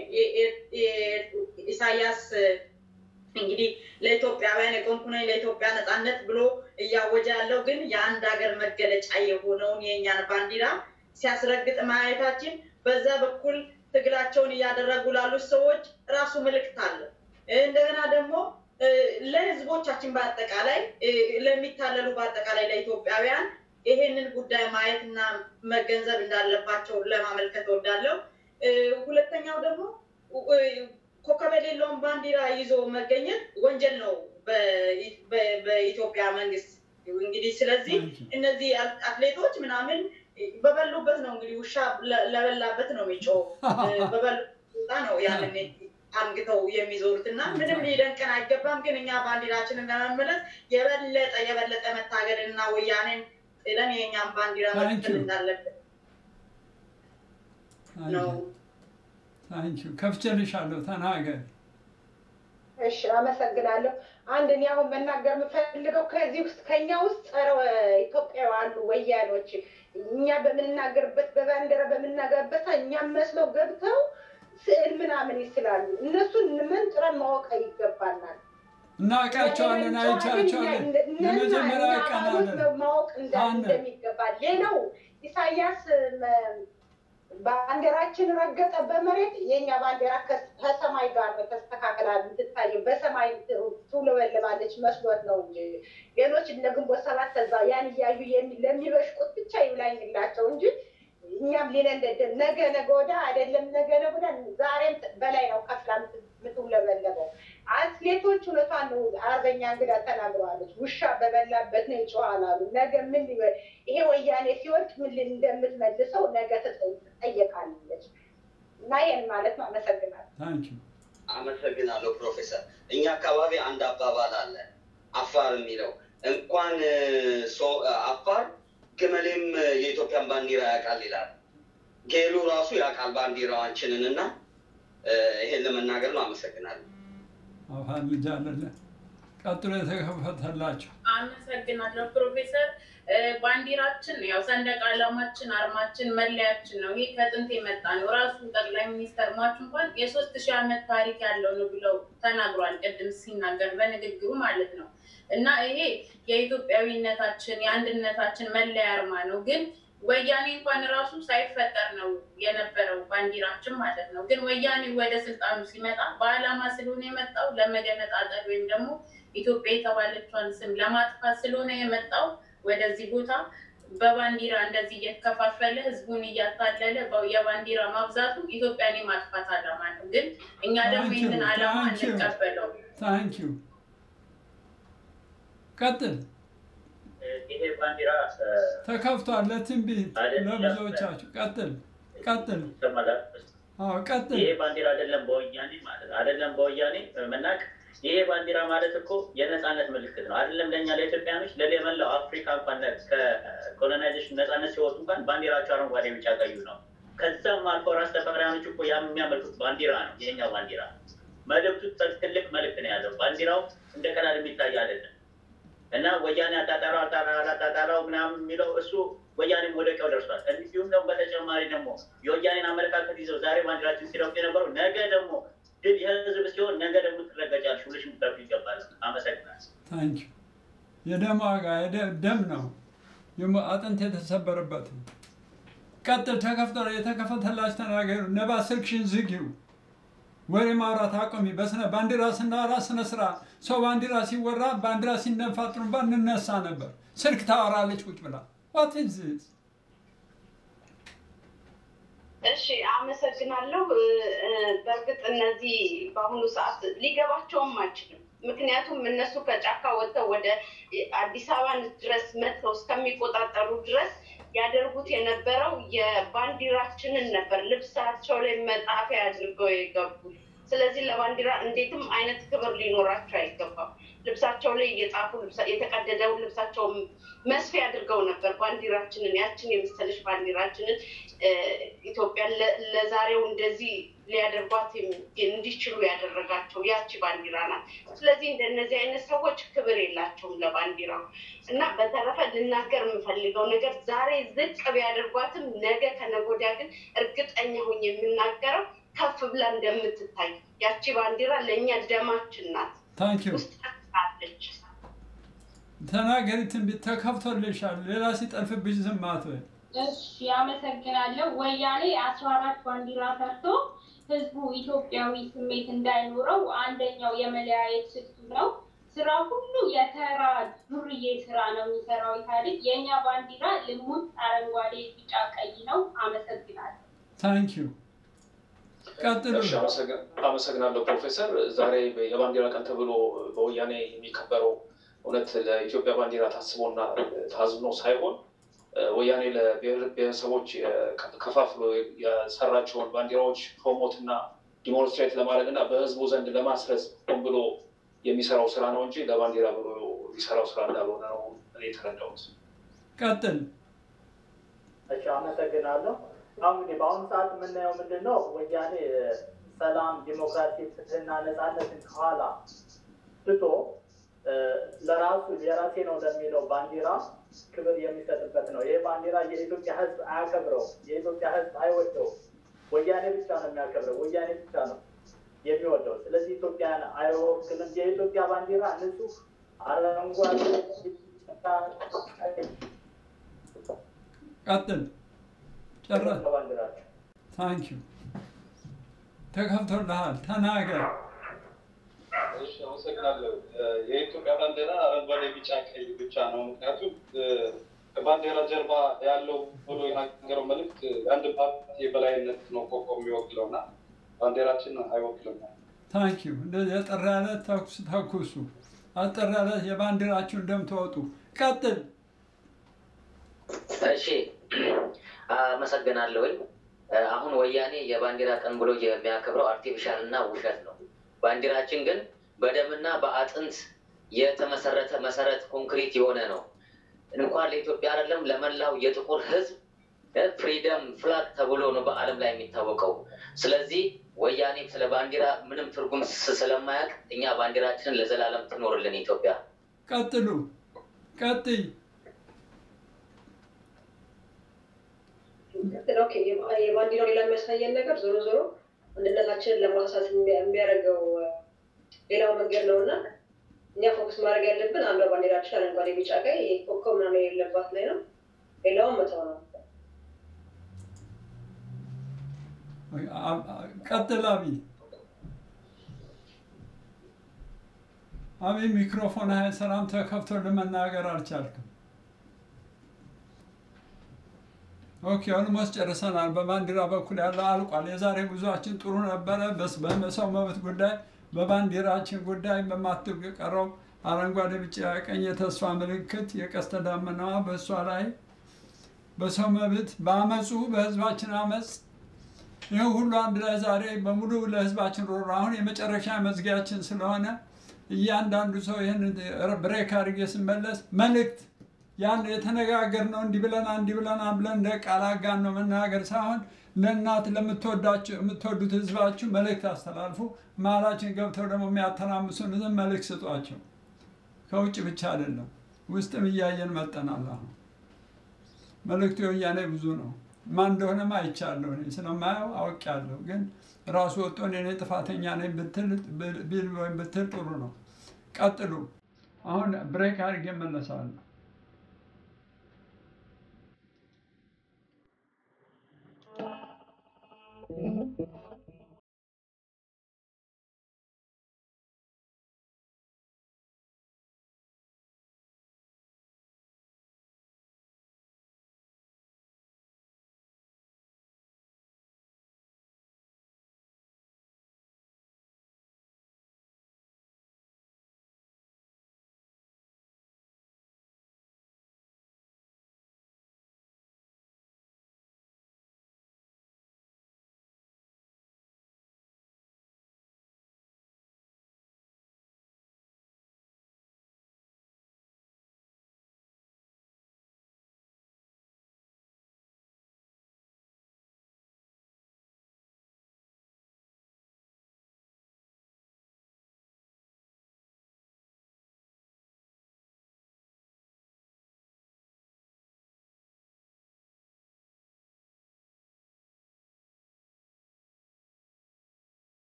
ኢሳያስ እንግዲህ ለኢትዮጵያውያን የቆምኩ ነኝ ለኢትዮጵያ ነፃነት ብሎ እያወጀ ያለው ግን የአንድ ሀገር መገለጫ የሆነውን የእኛን ባንዲራ ሲያስረግጥ ማየታችን በዛ በኩል ትግላቸውን እያደረጉ ላሉት ሰዎች ራሱ ምልክት አለ። እንደገና ደግሞ ለህዝቦቻችን በአጠቃላይ ለሚታለሉ በአጠቃላይ ለኢትዮጵያውያን ይሄንን ጉዳይ ማየትና መገንዘብ እንዳለባቸው ለማመልከት እወዳለሁ። ሁለተኛው ደግሞ ኮከብ የሌለውን ባንዲራ ይዞ መገኘት ወንጀል ነው በኢትዮጵያ መንግስት። እንግዲህ ስለዚህ እነዚህ አትሌቶች ምናምን በበሉበት ነው እንግዲህ ውሻ ለበላበት ነው የሚጮው በበሉበት ነው ያንን አንግተው የሚዞሩት እና ምንም ሊደንቀን አይገባም። ግን እኛ ባንዲራችንን ለመመለስ የበለጠ የበለጠ መታገል እና ወያኔን ጥለን የእኛም ባንዲራ መትከል እንዳለብን ነው። ታንኪዩ ከፍቼልሻለሁ። ተናገሪ። እሺ፣ አመሰግናለሁ። አንድ እኔ አሁን መናገር የምፈልገው ከዚህ ውስጥ ከኛ ውስጥ ጸረ ኢትዮጵያዊ አሉ ወያኖች እኛ በምንናገርበት በባንዲራ በምንናገርበት እኛም መስለው ገብተው ስዕል ምናምን ይስላሉ። እነሱን መንጥረን ማወቅ ይገባናል። እናውቃቸዋለን፣ አይቻቸዋለን። የመጀመሪያ ቀን አለን ማወቅ እንደሚገባ ሌላው ኢሳያስ ባንዲራችን ረገጠ በመሬት የኛ ባንዲራ ከሰማይ ጋር ነው ተስተካክላ የምትታየው። በሰማይ ትውለበለባለች መስሎት ነው እንጂ ሌሎች እነ ግንቦት ሰባት ከዛ ያን እያዩ ለሚበሽቁት ብቻ ይብላኝላቸው እንጂ እኛም ሊነንደደን ነገ ነገ ወዲያ አይደለም ነገ ነገ ወዲያ ዛሬም በላይ ነው ከፍላ የምትውለበለበው። አትሌቶች እውነቷን ነው። አርበኛ እንግዳ ተናግረዋለች። ውሻ በበላበት ነው ይጮሃል አሉ። ነገ ምን ይሄ ወያኔ ሲወድቅ ምን እንደምትመልሰው ነገ ትጠየቃለች። እና ይህን ማለት ነው። አመሰግናለሁ። አመሰግናለሁ ፕሮፌሰር። እኛ አካባቢ አንድ አባባል አለ አፋር የሚለው እንኳን አፋር ግመሌም የኢትዮጵያን ባንዲራ ያውቃል ይላል። ጌሉ ራሱ ያውቃል ባንዲራዋችንን እና ይሄን ለመናገር ነው። አመሰግናለሁ። አፋን ልጅ አለለ ቀጥሎ የተከፈተላቸው አመሰግናለሁ ፕሮፌሰር። ባንዲራችን ያው ሰንደቅ ዓላማችን፣ አርማችን፣ መለያችን ነው። ይህ ከጥንት የመጣ ነው። ራሱ ጠቅላይ ሚኒስተር ሟች እንኳን የሶስት ሺህ ዓመት ታሪክ ያለው ነው ብለው ተናግሯል። ቅድም ሲናገር በንግግሩ ማለት ነው። እና ይሄ የኢትዮጵያዊነታችን የአንድነታችን መለያ አርማ ነው። ግን ወያኔ እንኳን ራሱ ሳይፈጠር ነው የነበረው ባንዲራችን ማለት ነው። ግን ወያኔ ወደ ስልጣኑ ሲመጣ በዓላማ ስለሆነ የመጣው ለመገነጣጠል ወይም ደግሞ ኢትዮጵያ የተባለቿን ስም ለማጥፋት ስለሆነ የመጣው ወደዚህ ቦታ በባንዲራ እንደዚህ እየተከፋፈለ ህዝቡን እያታለለ የባንዲራ ማብዛቱ ኢትዮጵያን የማጥፋት ዓላማ ነው። ግን እኛ ደግሞ ይህንን ዓላማ እንቀበለው። ታንኪዩ ቀጥል። ይሄ ባንዲራ ተከፍቷል ለትንቢት ለብዙዎቻችሁ። ቀጥል ቀጥል። አዎ ቀጥል። ይሄ ባንዲራ አይደለም በወያኔ ማለት አይደለም በወያኔ መናቅ ይሄ ባንዲራ ማለት እኮ የነፃነት ምልክት ነው። አይደለም ለእኛ ለኢትዮጵያኖች፣ ለመላው አፍሪካ እንኳን ከኮሎናይዜሽን ነፃነት ሲወጡ እንኳን ባንዲራቸው አረንጓዴ፣ ቢጫ፣ ቀዩ ነው። ከዛም አልፎ ራስ ተፈሪያኖች እኮ ያ የሚያመልኩት ባንዲራ ነው። ይሄኛው ባንዲራ መልእክቱ ትልቅ መልእክት ነው ያለው። ባንዲራው እንደ ቀላል የሚታይ አይደለም እና ወያኔ አጣጣራው አጣጣራው ምናምን የሚለው እሱ ወያኔም ወደ ቀው ደርሷል። እንዲሁም ደግሞ በተጨማሪ ደግሞ የወያኔን አመለካከት ይዘው ዛሬ ባንዲራችን ሲረግጡ የነበረው ነገ ደግሞ ድል የህዝብ ሲሆን ነገ ደግሞ ትረገጫለሽ ብለሽ ምጠሩ ይገባል። አመሰግናለሁ። ታንኪ የደም ዋጋ ደም ነው፣ አጥንት የተሰበረበት ነው። ቀጥል። ተከፍቶ የተከፈተላች ተናገሩ። ነባ ስልክሽን ዝጊው። ወሬ ማውራት አቆሚ። በስነ ባንዲራ ስናወራ ስነ ስራ ሰው ባንዲራ ሲወራ ባንዲራ ሲነፋ ጥሩምባ እንነሳ ነበር። ስልክ ታወራለች ቁጭ ብላ ዋት ኢዝ ዚስ? እሺ አመሰግናለሁ። በእርግጥ እነዚህ በአሁኑ ሰዓት ሊገባቸውም አይችልም። ምክንያቱም እነሱ ከጫካ ወጥተው ወደ አዲስ አበባ ድረስ መጥተው እስከሚቆጣጠሩ ድረስ ያደርጉት የነበረው የባንዲራችንን ነበር ልብሳቸው ላይ መጻፊያ አድርገው የገቡት። ስለዚህ ለባንዲራ እንዴትም አይነት ክብር ሊኖራቸው አይገባም። ልብሳቸው ላይ እየጻፉ የተቀደደውን ልብሳቸው መስፊያ አድርገው ነበር ባንዲራችንን ያችን የመሰለች ባንዲራችንን ኢትዮጵያን ለዛሬው እንደዚህ ሊያደርጓት እንዲችሉ ያደረጋቸው ያቺ ባንዲራ ናት። ስለዚህ እንደነዚህ አይነት ሰዎች ክብር የላቸውም ለባንዲራው እና በተረፈ ልናገር የምፈልገው ነገር ዛሬ ዝቅ ቢያደርጓትም ነገ ከነገ ወዲያ ግን እርግጠኛ ሆኜ የምናገረው ከፍ ብላ እንደምትታይ ያቺ ባንዲራ ለእኛ ደማችን ናት። ታንኪዩ አለች። ተናገሪ፣ ትንቢት ተከፍቶልሻል። ሌላ ሲጠልፍብሽ ዝም አትበይ። እሺ አመሰግናለሁ። ወያኔ አስራ አራት ባንዲራ ሰርቶ ህዝቡ ኢትዮጵያዊ ስሜት እንዳይኖረው አንደኛው የመለያየት ስልቱ ነው። ስራ ሁሉ የተራ ዱርዬ ስራ ነው የሚሰራው ኢህአዴግ። የእኛ ባንዲራ ልሙጥ አረንጓዴ፣ ቢጫ፣ ቀይ ነው። አመሰግናለሁ። ታንኪዩ ቀጥሉ። እሺ፣ አመሰግ- አመሰግናለሁ ፕሮፌሰር። ዛሬ የባንዲራ ቀን ተብሎ በወያኔ የሚከበረው እውነት ለኢትዮጵያ ባንዲራ ታስቦና ታዝኖ ሳይሆን እ፣ ወያኔ ለብሔር ብሔረሰቦች የ- ከፋፍሎ የሰራቸውን ባንዲራዎች ፕሮሞት እና ዲሞንስትሬት ለማድረግ እና በህዝቡ ዘንድ ለማስረጽ ሆን ብሎ የሚሰራው ስራ ነው እንጂ ለባንዲራ ብሎ የሚሰራው ስራ እንዳልሆነ ነው እኔ የተረዳሁት። ቀጥል። እሺ አመሰግናለሁ። አሁን እንግዲህ በአሁኑ ሰዓት የምናየው ምንድን ነው? ወያኔ ሰላም፣ ዲሞክራሲ፣ ፍትህና ነፃነትን ከኋላ ትቶ እ፣ ለራሱ የራሴ ነው ለሚለው ባንዲራ ክብር የሚሰጥበት ነው። ይህ ባንዲራ የኢትዮጵያ ህዝብ አያከብረው፣ የኢትዮጵያ ህዝብ አይወደው። ወያኔ ብቻ ነው የሚያከብረው፣ ወያኔ ብቻ ነው የሚወደው። ስለዚህ ኢትዮጵያን አይወክልም። የኢትዮጵያ ባንዲራ ንጹህ አረንጓዴ፣ ቢጫ፣ ቀይ ቀጥል። ጨረስ። ነው ባንዲራቸው። ታንኪዩ ተከፍቶልሃል። ተናገር። እሺ አመሰግናለሁ። የኢትዮጵያ ባንዲራ አረንጓዴ፣ ቢጫ፣ ቀይ ብቻ ነው። ምክንያቱም እ፣ ከባንዲራ ጀርባ ያለው ብሎ የናገረው መልእክት የአንድ ፓርቲ የበላይነት ነው ኮከብ የሚወክለው እና ባንዲራችን አይወክልም። ታንኪዩ እንደዚህ አጠር ያለ ተኩስ ተኩሱ። አጠር ያለ የባንዲራችሁ እንደምትወጡ ቀጥል። እሺ አመሰግናለሁኝ። አሁን ወያኔ የባንዲራ ቀን ብሎ የሚያከብረው አርቲፊሻል እና ውሸት ነው። ባንዲራችን ግን በደምና በአጥንት የተመሰረተ መሰረት ኮንክሪት የሆነ ነው። እንኳን ለኢትዮጵያ አይደለም ለመላው የጥቁር ሕዝብ ፍሪደም ፍላግ ተብሎ ነው በዓለም ላይ የሚታወቀው። ስለዚህ ወያኔ ስለ ባንዲራ ምንም ትርጉም ስ- ስለማያውቅ እኛ ባንዲራችንን ለዘላለም ትኖርልን ኢትዮጵያ። ቀጥሉ። ቀጥይ። ኦኬ፣ የባንዲራው ሌላ የሚያሳየን ነገር ዞሮ ዞሮ አንድነታችንን ለማሳሳት የሚያደርገው ሌላው መንገድ ነው እና እኛ ፎከስ ማድረግ ያለብን አንዷ ባንዲራችን አረንጓዴ፣ ቢጫ፣ ቀይ ኮከብ ምናምን የሌለባት ላይ ነው። ሌላውን መተው ነው። አ- አ- ቀጥል አብይ። አብይ ሚክሮፎን አይሰራም፣ ተከፍቶ ለመናገር አልቻልክም። ኦኬ ኦልሞስት ጨርሰናል። በባንዲራ በኩል ያለው አልቋል። የዛሬ ጉዟችን ጥሩ ነበረ። በስ በሰው መብት ጉዳይ፣ በባንዲራችን ጉዳይ በማትቀረው አረንጓዴ፣ ቢጫ፣ ቀኝ የተስፋ ምልክት የቀስተ ደመናዋ በእሷ ላይ በሰው መብት በአመፁ በህዝባችን አመፅ ይህ ሁሉ አንድ ላይ ዛሬ በሙሉ ለህዝባችን ሮሮ አሁን የመጨረሻ መዝጊያችን ስለሆነ እያንዳንዱ ሰው ይህን ብሬክ አድርጌ ስመለስ መልእክት ያን የተነጋገርነው እንዲህ ብለና እንዲህ ብለና ብለን እንደ ቃል አጋን ነው መናገር ሳይሆን ለእናት ለምትወዳችሁ የምትወዱት ህዝባችሁ መልእክት አስተላልፉ። መሀላችን ገብተው ደግሞ የሚያተራምሱን መልእክት ስጧቸው። ከውጭ ብቻ አይደለም፣ ውስጥም እያየን መጠናል። አሁን መልእክቱ የወያኔ ብዙ ነው። ማን እንደሆነም አይቻለሁ። እኔ ስለማየው አውቄያለሁ። ግን ራሱ ወጥቶ እኔ ነኝ ጥፋተኛ ነኝ ብትል ቢል ወይም ብትል ጥሩ ነው። ቀጥሉ። አሁን ብሬክ አድርጌ እመለሳለሁ።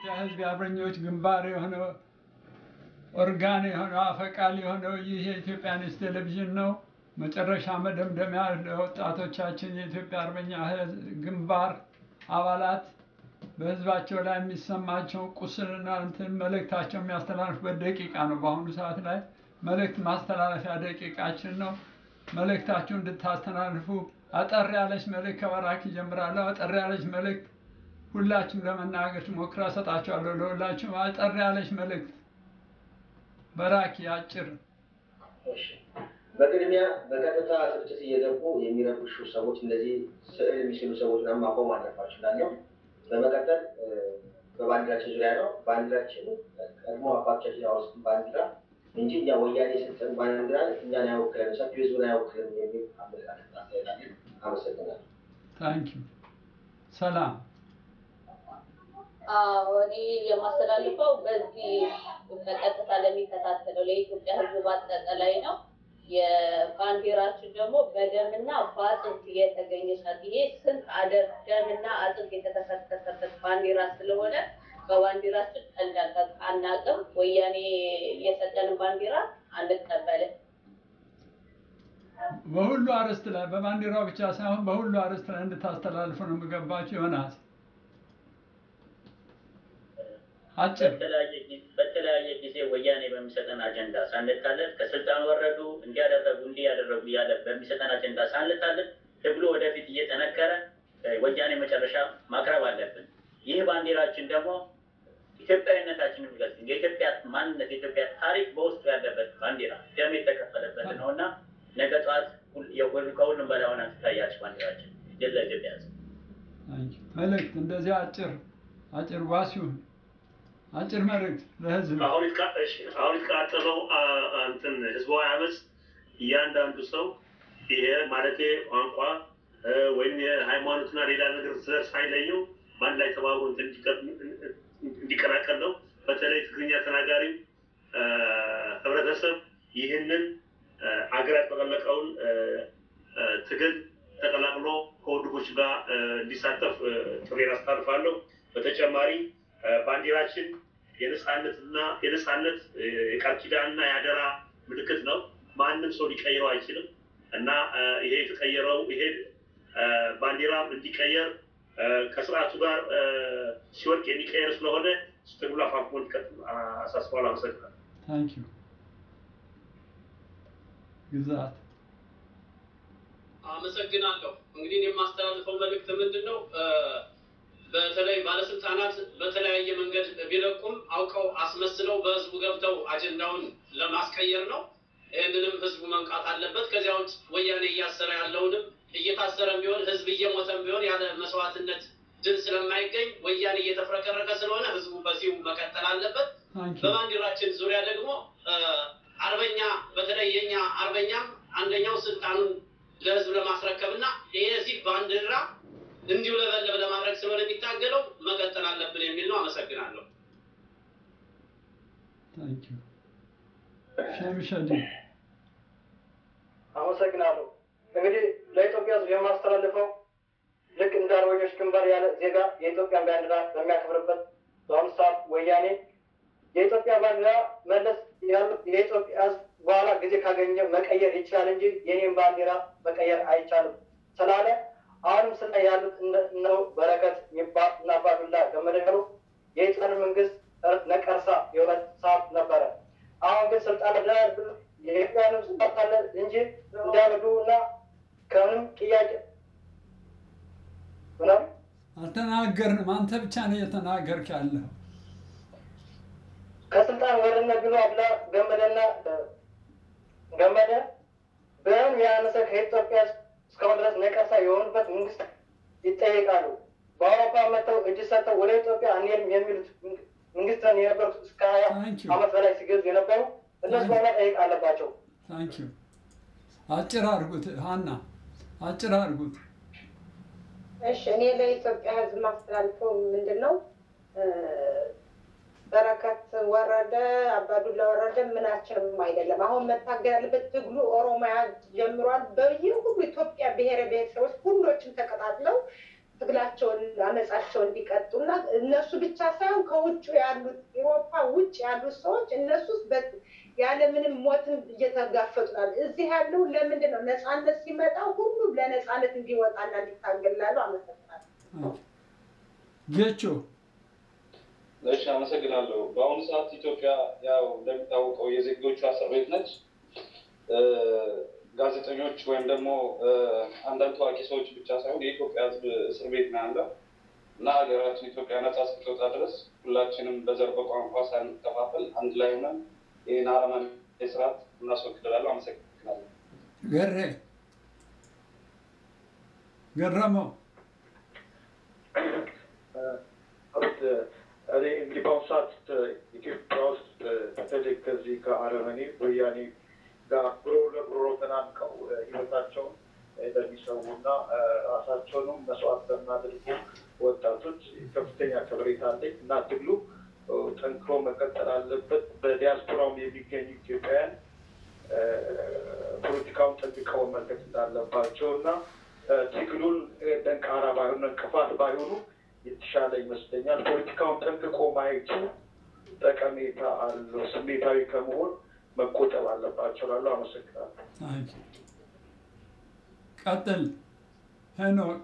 የኢትዮጵያ ሕዝብ የአርበኞች ግንባር የሆነው ኦርጋን የሆነው አፈቃል የሆነው ይህ የኢትዮጵያንስ ቴሌቪዥን ነው። መጨረሻ መደምደሚያ ለወጣቶቻችን የኢትዮጵያ አርበኛ ሕዝብ ግንባር አባላት በህዝባቸው ላይ የሚሰማቸውን ቁስልና እንትን መልእክታቸው የሚያስተላልፉበት ደቂቃ ነው። በአሁኑ ሰዓት ላይ መልእክት ማስተላለፊያ ደቂቃችን ነው። መልእክታችሁ እንድታስተላልፉ አጠር ያለች መልእክት ከባራክ ይጀምራለሁ። አጠር ያለች መልእክት ሁላችሁም ለመናገር ሞክራ ሰጣችኋለሁ። ለሁላችሁም አጠር ያለች መልእክት በራኪ አጭር። በቅድሚያ በቀጥታ ስርጭት እየገቡ የሚረብሹ ሰዎች እነዚህ ስዕል የሚስሉ ሰዎች ምናምን ማቆም አለባቸው እላለሁ። በመቀጠል በባንዲራችን ዙሪያ ነው። ባንዲራችን ቀድሞ አባቶቻችን ያወጡትን ባንዲራ እንጂ እኛ ወያኔ የሰጠን ባንዲራ እኛን አይወክልም፣ ሰፊ ህዝቡን አይወክልም የሚል አመለካከት አስተያየታለን። አመሰግናለሁ። ታንኪዩ ሰላም። አዎ እኔ የማስተላልፈው በዚህ በቀጥታ ለሚከታተለው ለኢትዮጵያ ህዝብ በአጠቃላይ ነው። የባንዲራችን ደግሞ በደምና በአጥንት የተገኘ ናት። ይሄ ስንት አደር ደምና አጥንት የተከሰከሰበት ባንዲራ ስለሆነ በባንዲራችን ቀልድ አናውቅም። ወያኔ የሰጠንን ባንዲራ አንቀበልም። በሁሉ አርዕስት ላይ በባንዲራው ብቻ ሳይሆን በሁሉ አርዕስት ላይ እንድታስተላልፉ ነው የምገባቸው። ዮናስ አጭር በተለያየ ጊዜ ወያኔ በሚሰጠን አጀንዳ ሳንታለል ከስልጣን ወረዱ እንዲያደረጉ እንዲህ ያደረጉ እያለ በሚሰጠን አጀንዳ ሳንታለል ትግሉ ወደፊት እየጠነከረ ወያኔ መጨረሻ ማቅረብ አለብን። ይህ ባንዲራችን ደግሞ ኢትዮጵያዊነታችን የሚገልጽ የኢትዮጵያ ማንነት የኢትዮጵያ ታሪክ በውስጡ ያለበት ባንዲራ ደም የተከፈለበት ነው እና ነገ ጠዋት ከሁሉም በላይ ሆና ትታያለች ባንዲራችን። ድል ለኢትዮጵያ ሕዝብ። መልእክት እንደዚህ አጭር አጭር ዋሲሁን አጭር መልእክት ለህዝብ አሁን አሁን የተቃጠለው እንትን ህዝባዊ አመፅ እያንዳንዱ ሰው ይሄ ማለቴ ቋንቋ ወይም የሃይማኖትና ሌላ ነገር ዘር ሳይለየው በአንድ ላይ ተባብሮ እንዲቀላቀል ነው። በተለይ ትግርኛ ተናጋሪ ህብረተሰብ ይህንን አገር ያጠቀለቀውን ትግል ተቀላቅሎ ከወንድሞች ጋር እንዲሳተፍ ጥሬን አስተላልፋለሁ። በተጨማሪ ባንዲራችን የነፃነትና የነፃነት የቃል ኪዳንና የአደራ ምልክት ነው። ማንም ሰው ሊቀይረው አይችልም እና ይሄ የተቀየረው ይሄ ባንዲራም እንዲቀየር ከስርዓቱ ጋር ሲወድቅ የሚቀየር ስለሆነ ትግሉ አፋፍሞ እንዲቀጥል አሳስባለሁ። አመሰግናለሁ። ታንክ ዩ ግዛት አመሰግናለሁ። እንግዲህ የማስተላልፈው መልእክት ምንድን ነው? በተለይ ባለስልጣናት በተለያየ መንገድ ቢለቁም አውቀው አስመስለው በህዝቡ ገብተው አጀንዳውን ለማስቀየር ነው። ይህንንም ህዝቡ መንቃት አለበት። ከዚያ ውጭ ወያኔ እያሰረ ያለውንም እየታሰረም ቢሆን ህዝብ እየሞተም ቢሆን ያለ መስዋዕትነት ድል ስለማይገኝ ወያኔ እየተፍረከረከ ስለሆነ ህዝቡ በዚሁ መቀጠል አለበት። በባንዲራችን ዙሪያ ደግሞ አርበኛ በተለይ የኛ አርበኛም አንደኛው ስልጣኑን ለህዝብ ለማስረከብ እና የዚህ ባንዲራ እንዲውለበለብ ለማድረግ ስለሆነ የሚታገለው መቀጠል አለብን የሚል ነው። አመሰግናለሁ። ሸምሸዲ አመሰግናለሁ። እንግዲህ ለኢትዮጵያ ህዝብ የማስተላልፈው ልክ እንደ አርበኞች ግንባር ያለ ዜጋ የኢትዮጵያን ባንዲራ በሚያከብርበት በአሁኑ ሰዓት ወያኔ የኢትዮጵያ ባንዲራ መለስ ያሉት የኢትዮጵያ ህዝብ በኋላ ጊዜ ካገኘ መቀየር ይችላል እንጂ የኔን ባንዲራ መቀየር አይቻልም ስላለ አሁንም ስለ ያሉት እነው በረከት የሚባል እና አባዱላ ገመዳ ያሉ የኢጣን መንግስት ነቀርሳ የሆነ ሰዓት ነበረ። አሁን ግን ስልጣን ላይ የኢትዮጵያን ህዝብ ማታለል እንጂ እንዲያበዱ እና ከምንም ጥያቄ ምናምን አልተናገርንም። አንተ ብቻ ነው እየተናገርክ ያለው። ከስልጣን ወረድን ብሎ አብላ ገመደና ገመደ በምን ያነሰ ከኢትዮጵያ እስካሁን ድረስ ነቀርሳ የሆኑበት መንግስት ይጠየቃሉ። በአውሮፓ መጥተው እጅ ሰጥተው ወደ ኢትዮጵያ አንሄድም የሚሉት መንግስትን የነበሩት እስከ ሀያ አመት በላይ ሲገዙ የነበሩ እነሱ በኋላ ጠየቅ አለባቸው። ታንኪዩ አጭር አድርጉት ሀና፣ አጭር አድርጉት። እሺ እኔ ለኢትዮጵያ ህዝብ ማስተላልፈው ምንድን ነው? በረከት ወረደ፣ አባዱላ ወረደ ምናችንም አይደለም። አሁን መታገል ያለበት ትግሉ ኦሮሚያ ጀምሯል። በየሁሉ ኢትዮጵያ ብሔረ ብሔረሰቦች ሁሎችም ተቀጣጥለው ትግላቸውን አመጻቸውን እንዲቀጡና እነሱ ብቻ ሳይሆን ከውጭ ያሉት ኤሮፓ ውጭ ያሉት ሰዎች እነሱ ያለምንም ሞትን እየተጋፈጡ ናል። እዚህ ያለው ለምንድን ነው ነፃነት ሲመጣ ሁሉም ለነፃነት እንዲወጣና እንዲታገላሉ አመሰግናለሁ። ጌቾ እሺ፣ አመሰግናለሁ። በአሁኑ ሰዓት ኢትዮጵያ ያው እንደሚታወቀው የዜጎቿ እስር ቤት ነች። ጋዜጠኞች ወይም ደግሞ አንዳንድ ታዋቂ ሰዎች ብቻ ሳይሆን የኢትዮጵያ ሕዝብ እስር ቤት ነው ያለው እና ሀገራችን ኢትዮጵያ ነጻ እስክትወጣ ድረስ ሁላችንም በዘር በቋንቋ ሳንከፋፈል አንድ ላይ ሆነን ይህን አረመኔ ስርዓት እናስወግዳለን። አመሰግናለሁ። ገሬ ገረመው እኔ እንግዲህ በአሁኑ ሰዓት ኢትዮጵያ ውስጥ በተለይ ከዚህ ከአረመኔ ወያኔ ጋር ጉሮሮ ለጉሮሮ ተናንቀው ህይወታቸውን ለሚሰዉና ራሳቸውንም መስዋዕት ለሚያደርጉ ወጣቶች ከፍተኛ ከበሬታ አለኝ እና ትግሉ ጠንክሮ መቀጠል አለበት። በዲያስፖራውም የሚገኙ ኢትዮጵያውያን ፖለቲካውን ጠንቅቀው መመልከት እንዳለባቸው እና ትግሉን ደንቃራ ባይሆኑ እንቅፋት ባይሆኑ የተሻለ ይመስለኛል። ፖለቲካውን ጠንቅቆ ማየቱ ጠቀሜታ አለው። ስሜታዊ ከመሆን መቆጠብ አለባቸው ላሉ አመሰግናለሁ። ቀጥል ሄኖክ።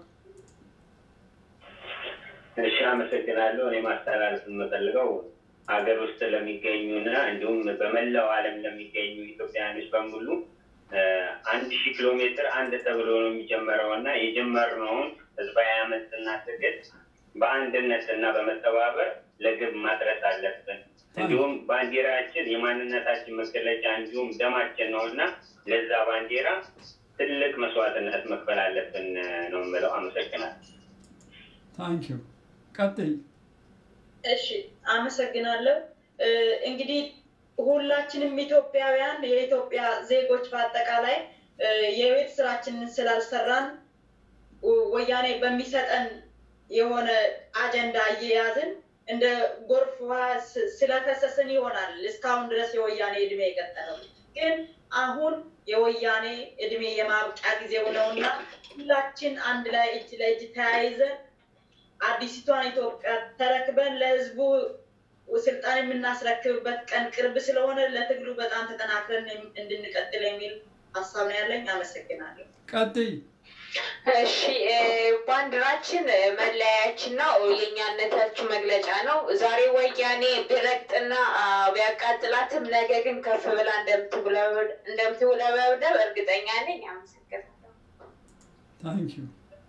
እሺ፣ አመሰግናለሁ። እኔ ማስተላለፍ የምፈልገው ሀገር ውስጥ ለሚገኙና እንዲሁም በመላው ዓለም ለሚገኙ ኢትዮጵያውያኖች በሙሉ አንድ ሺህ ኪሎ ሜትር አንድ ተብሎ ነው የሚጀመረው እና የጀመርነውን ህዝባዊ አመፅና ትግል በአንድነት እና በመተባበር ለግብ ማድረስ አለብን። እንዲሁም ባንዲራችን የማንነታችን መገለጫ እንዲሁም ደማችን ነው እና ለዛ ባንዲራ ትልቅ መስዋዕትነት መክፈል አለብን ነው የምለው። አመሰግናለሁ። ታንኪዩ ቀጥይ። እሺ አመሰግናለሁ። እንግዲህ ሁላችንም ኢትዮጵያውያን የኢትዮጵያ ዜጎች በአጠቃላይ የቤት ስራችንን ስላልሰራን ወያኔ በሚሰጠን የሆነ አጀንዳ እየያዝን እንደ ጎርፍ ውሃ ስለፈሰስን ይሆናል እስካሁን ድረስ የወያኔ እድሜ የቀጠለው። ግን አሁን የወያኔ እድሜ የማብቂያ ጊዜው ነውና ሁላችን አንድ ላይ እጅ ለእጅ ተያይዘን አዲሲቷን ኢትዮጵያ ተረክበን ለህዝቡ ስልጣን የምናስረክብበት ቀን ቅርብ ስለሆነ ለትግሉ በጣም ተጠናክረን እንድንቀጥል የሚል ሀሳብ ነው ያለኝ። አመሰግናለሁ። ቀጥይ። እሺ ባንዲራችን መለያችን ነው፣ የእኛነታችን መግለጫ ነው። ዛሬ ወያኔ ቢረግጥና ቢያቃጥላትም ነገ ግን ከፍ ብላ እንደምትውለበለብ እርግጠኛ ነኝ። አመሰግናለሁ። ታንኪዩ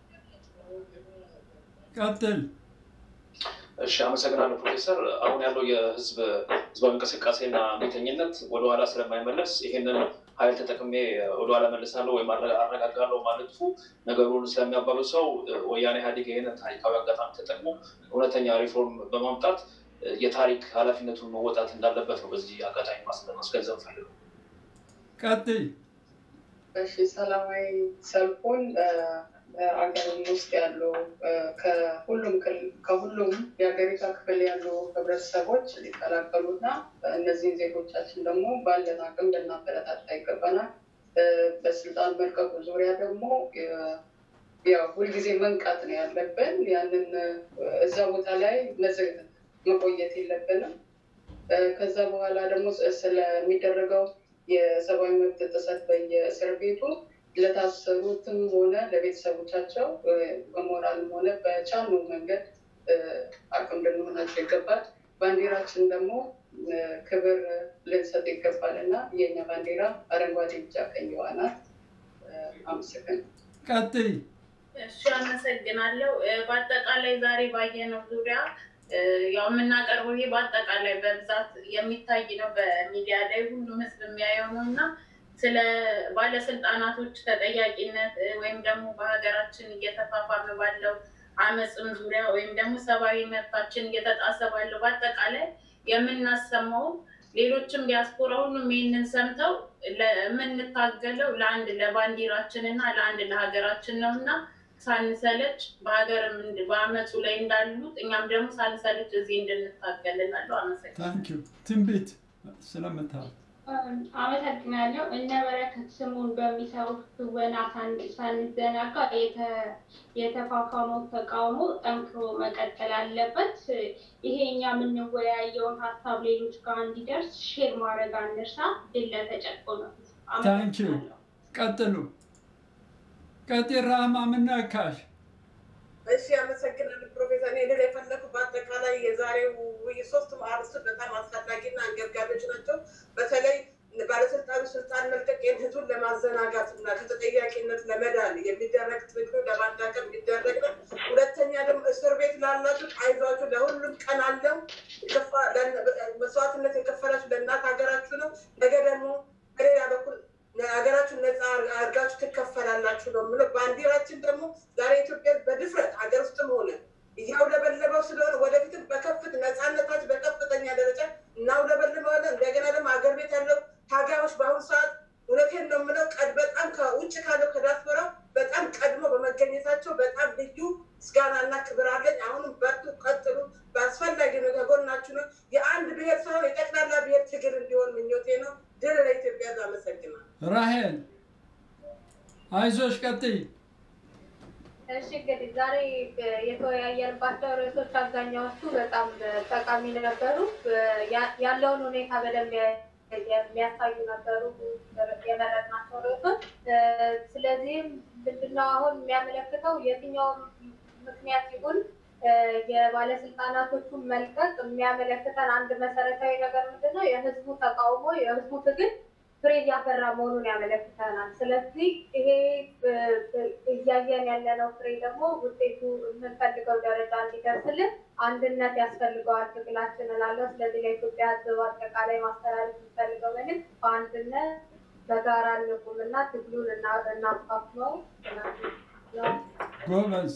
ቀጥል። እሺ አመሰግናለሁ ፕሮፌሰር። አሁን ያለው የህዝብ ህዝባዊ እንቅስቃሴና ቤተኝነት ወደኋላ ስለማይመለስ ይሄንን ኃይል ተጠቅሜ ወደኋላ መልሳለሁ ወይም አረጋጋለሁ ማለቱ ነገሩን ስለሚያባሉ ሰው ወያኔ ኢህአዴግ ይህንን ታሪካዊ አጋጣሚ ተጠቅሞ እውነተኛ ሪፎርም በማምጣት የታሪክ ኃላፊነቱን መወጣት እንዳለበት ነው በዚህ አጋጣሚ ማስገንዘብ ፈልገው። ቀጥይ። እሺ ሰላማዊ ሰልፉን አገርም ውስጥ ያሉ ከሁሉም ከሁሉም የሀገሪቷ ክፍል ያሉ ህብረተሰቦች ሊቀላቀሉ እና እነዚህን ዜጎቻችን ደግሞ ባለን አቅም ልናበረታታ ይገባናል። በስልጣን መልቀቁ ዙሪያ ደግሞ ያው ሁልጊዜ መንቃት ነው ያለብን። ያንን እዛ ቦታ ላይ መቆየት የለብንም። ከዛ በኋላ ደግሞ ስለሚደረገው የሰብአዊ መብት ጥሰት በየእስር ቤቱ ለታሰሩትም ሆነ ለቤተሰቦቻቸው በሞራልም ሆነ በቻልነው መንገድ አቅም ልንሆናቸው ይገባል። ባንዲራችን ደግሞ ክብር ልንሰጥ ይገባል እና የኛ ባንዲራ አረንጓዴ፣ ቢጫ፣ ቀይ ናት። አመሰግናለሁ። ቀጥይ። እሺ፣ አመሰግናለሁ። በአጠቃላይ ዛሬ ባየነው ዙሪያ ያው የምናቀርበው ይሄ በአጠቃላይ በብዛት የሚታይ ነው፣ በሚዲያ ላይ ሁሉም ህዝብ የሚያየው ነው እና ስለ ባለስልጣናቶች ተጠያቂነት ወይም ደግሞ በሀገራችን እየተፋፋመ ባለው አመፅም ዙሪያ ወይም ደግሞ ሰብአዊ መብታችን እየተጣሰ ባለው በአጠቃላይ የምናሰማው ሌሎችም ዲያስፖራ ሁሉም ይህንን ሰምተው የምንታገለው ለአንድ ለባንዲራችን እና ለአንድ ለሀገራችን ነው እና ሳንሰለች በሀገር በአመፁ ላይ እንዳሉት እኛም ደግሞ ሳንሰለች እዚህ እንድንታገል እላለሁ። አመሰግናለሁ። ታንኪዩ ትንቢት ስለምታ አመሰግናለሁ። እነ በረከት ስሙን በሚሰሩት ትወና ሳን- ሳንዘናጋ የተ- የተፋፋመው ተቃውሞ ጠንክሮ መቀጠል አለበት። ይሄ እኛ የምንወያየውን ሀሳብ ሌሎች ጋር እንዲደርስ ሼር ማድረግ አንርሳ። ድል ለተጨቆነ ሕዝብ። ታንኪዩ ቀጥሉ። ቀጤ ራህማ ምን ነካሽ? እሺ አመሰግናለሁ ፕሮፌሰር። እኔ ልል የፈለኩ በአጠቃላይ የዛሬው ውይይት ሶስቱም አርዕስቶች በጣም አስፈላጊና አንገብጋቢዎች ናቸው። በተለይ ባለስልጣኑ ስልጣን መልቀቅ ይህን ህዝቡን ለማዘናጋት እና ከተጠያቂነት ለመዳን የሚደረግ ትግሉ ለማዳቀም የሚደረግ ነው። ሁለተኛ ደግሞ እስር ቤት ላላችሁ አይዟችሁ፣ ለሁሉም ቀን አለው። የከፋ- ለእነ- መስዋዕትነት የከፈላችሁ ለእናት ሀገራችሁ ነው። ነገ ደግሞ በሌላ በኩል ሀገራችሁን ነፃ አድርጋችሁ ትከፈላላችሁ ነው የምለው። ባንዲራችን ደግሞ ዛሬ ኢትዮጵያ በድፍረት ሀገር ውስጥም ሆነ እያውለበለበው ስለሆነ ወደፊትም በከፍት ነፃነታችን በከፍተኛ ደረጃ እናውለበልበዋለን። እንደገና ደግሞ ሀገር ቤት ያለው ታጋዮች በአሁኑ ሰዓት እውነቴን ነው የምለው ቀድ በጣም ከውጭ ካለው ከዲያስፖራው በጣም ቀድሞ በመገኘታቸው በጣም ልዩ ምስጋናና ክብር አለኝ። አሁንም በርቱ፣ ቀጥሉ። በአስፈላጊ ነው፣ ከጎናችሁ ነው። የአንድ ብሔር ሳይሆን የጠቅላላ ብሔር ትግል እንዲሆን ምኞቴ ነው። ድል ለኢትዮጵያ። አመሰግናለሁ። ራሄል አይዞሽ ቀጥይ። እሺ እንግዲህ ዛሬ የተወያየንባቸው ርዕሶች አብዛኛዎቹ በጣም ጠቃሚ ነበሩ። ያ- ያለውን ሁኔታ በደንብ የሚያሳዩ ነበሩ የመረጥናቸው ርዕሶች። ስለዚህም ምንድነው አሁን የሚያመለክተው የትኛውም ምክንያት ይሁን የባለስልጣናቶቹን መልቀቅ የሚያመለክተን አንድ መሰረታዊ ነገር ምንድነው? የህዝቡ ተቃውሞ የህዝቡ ትግል ፍሬ እያፈራ መሆኑን ያመለክተናል። ስለዚህ ይሄ እ፣ እ፣ እያየን ያለነው ፍሬ ደግሞ ውጤቱ የምንፈልገው ደረጃ እንዲደርስልን አንድነት ያስፈልገዋል ትግላችን እላለሁ። ስለዚህ ለኢትዮጵያ ህዝብ አጠቃላይ ማስተላለፍ የምፈልገው መልዕክት በአንድነት በጋራ እንቁም እና ትግሉን እና- እናፋፍመው ነው። ጎበዝ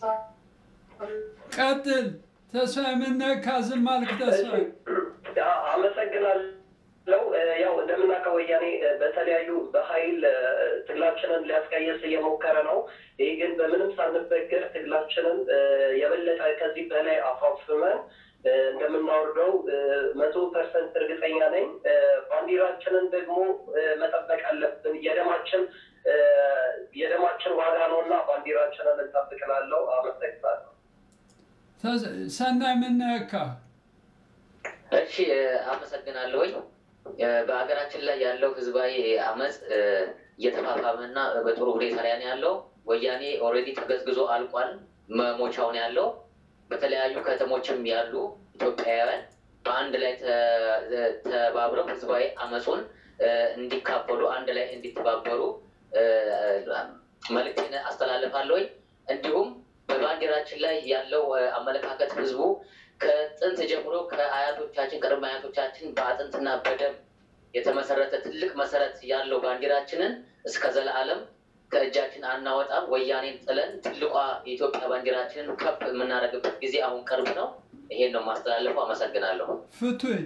ቀጥል። ተስፋ ምን ነካ? ዝም አልክ ተስፋ? አመሰግናለሁ። እ፣ ያው እንደምናውቀው ወያኔ እ፣ በተለያዩ በኃይል እ፣ ትግላችንን ሊያስቀየስ እየሞከረ ነው። ይህ ግን በምንም ሳንበገር ትግላችንን እ፣ የበለጠ ከዚህ በላይ አፋፍመን እ፣ እንደምናወርደው እ፣ መቶ ፐርሰንት እርግጠኛ ነኝ። እ፣ ባንዲራችንን ደግሞ እ፣ መጠበቅ አለብን። የደማችን እ፣ የደማችን ዋጋ ነው እና ባንዲራችንን እንጠብቅላለሁ። አመሰግናለሁ። ተስ- ሰናይ ምን ነካ? እሺ አመሰግናለሁኝ። እ፣ በሀገራችን ላይ ያለው ህዝባዊ አመፅ እ፣ እየተፋፋመ እና በጥሩ ሁኔታ ላይ ነው ያለው። ወያኔ ኦልሬዲ ተገዝግዞ አልቋል። መሞቻው ነው ያለው። በተለያዩ ከተሞችም ያሉ ኢትዮጵያውያን በአንድ ላይ ተ- ተባብረው ህዝባዊ አመፁን እ፣ እንዲካፈሉ አንድ ላይ እንዲተባበሩ እ፣ መልዕክቴን አስተላልፋለሁኝ። እንዲሁም በባንዲራችን ላይ ያለው እ፣ አመለካከት ህዝቡ ከጥንት ጀምሮ ከአያቶቻችን ቅድመ አያቶቻችን በአጥንትና በደም የተመሰረተ ትልቅ መሰረት ያለው ባንዲራችንን እስከ ዘላለም ከእጃችን አናወጣም። ወያኔን ጥለን ትልቋ የኢትዮጵያ ባንዲራችንን ከፍ የምናደርግበት ጊዜ አሁን ቅርብ ነው። ይሄን ነው የማስተላልፈው። አመሰግናለሁ። ፍቱኝ።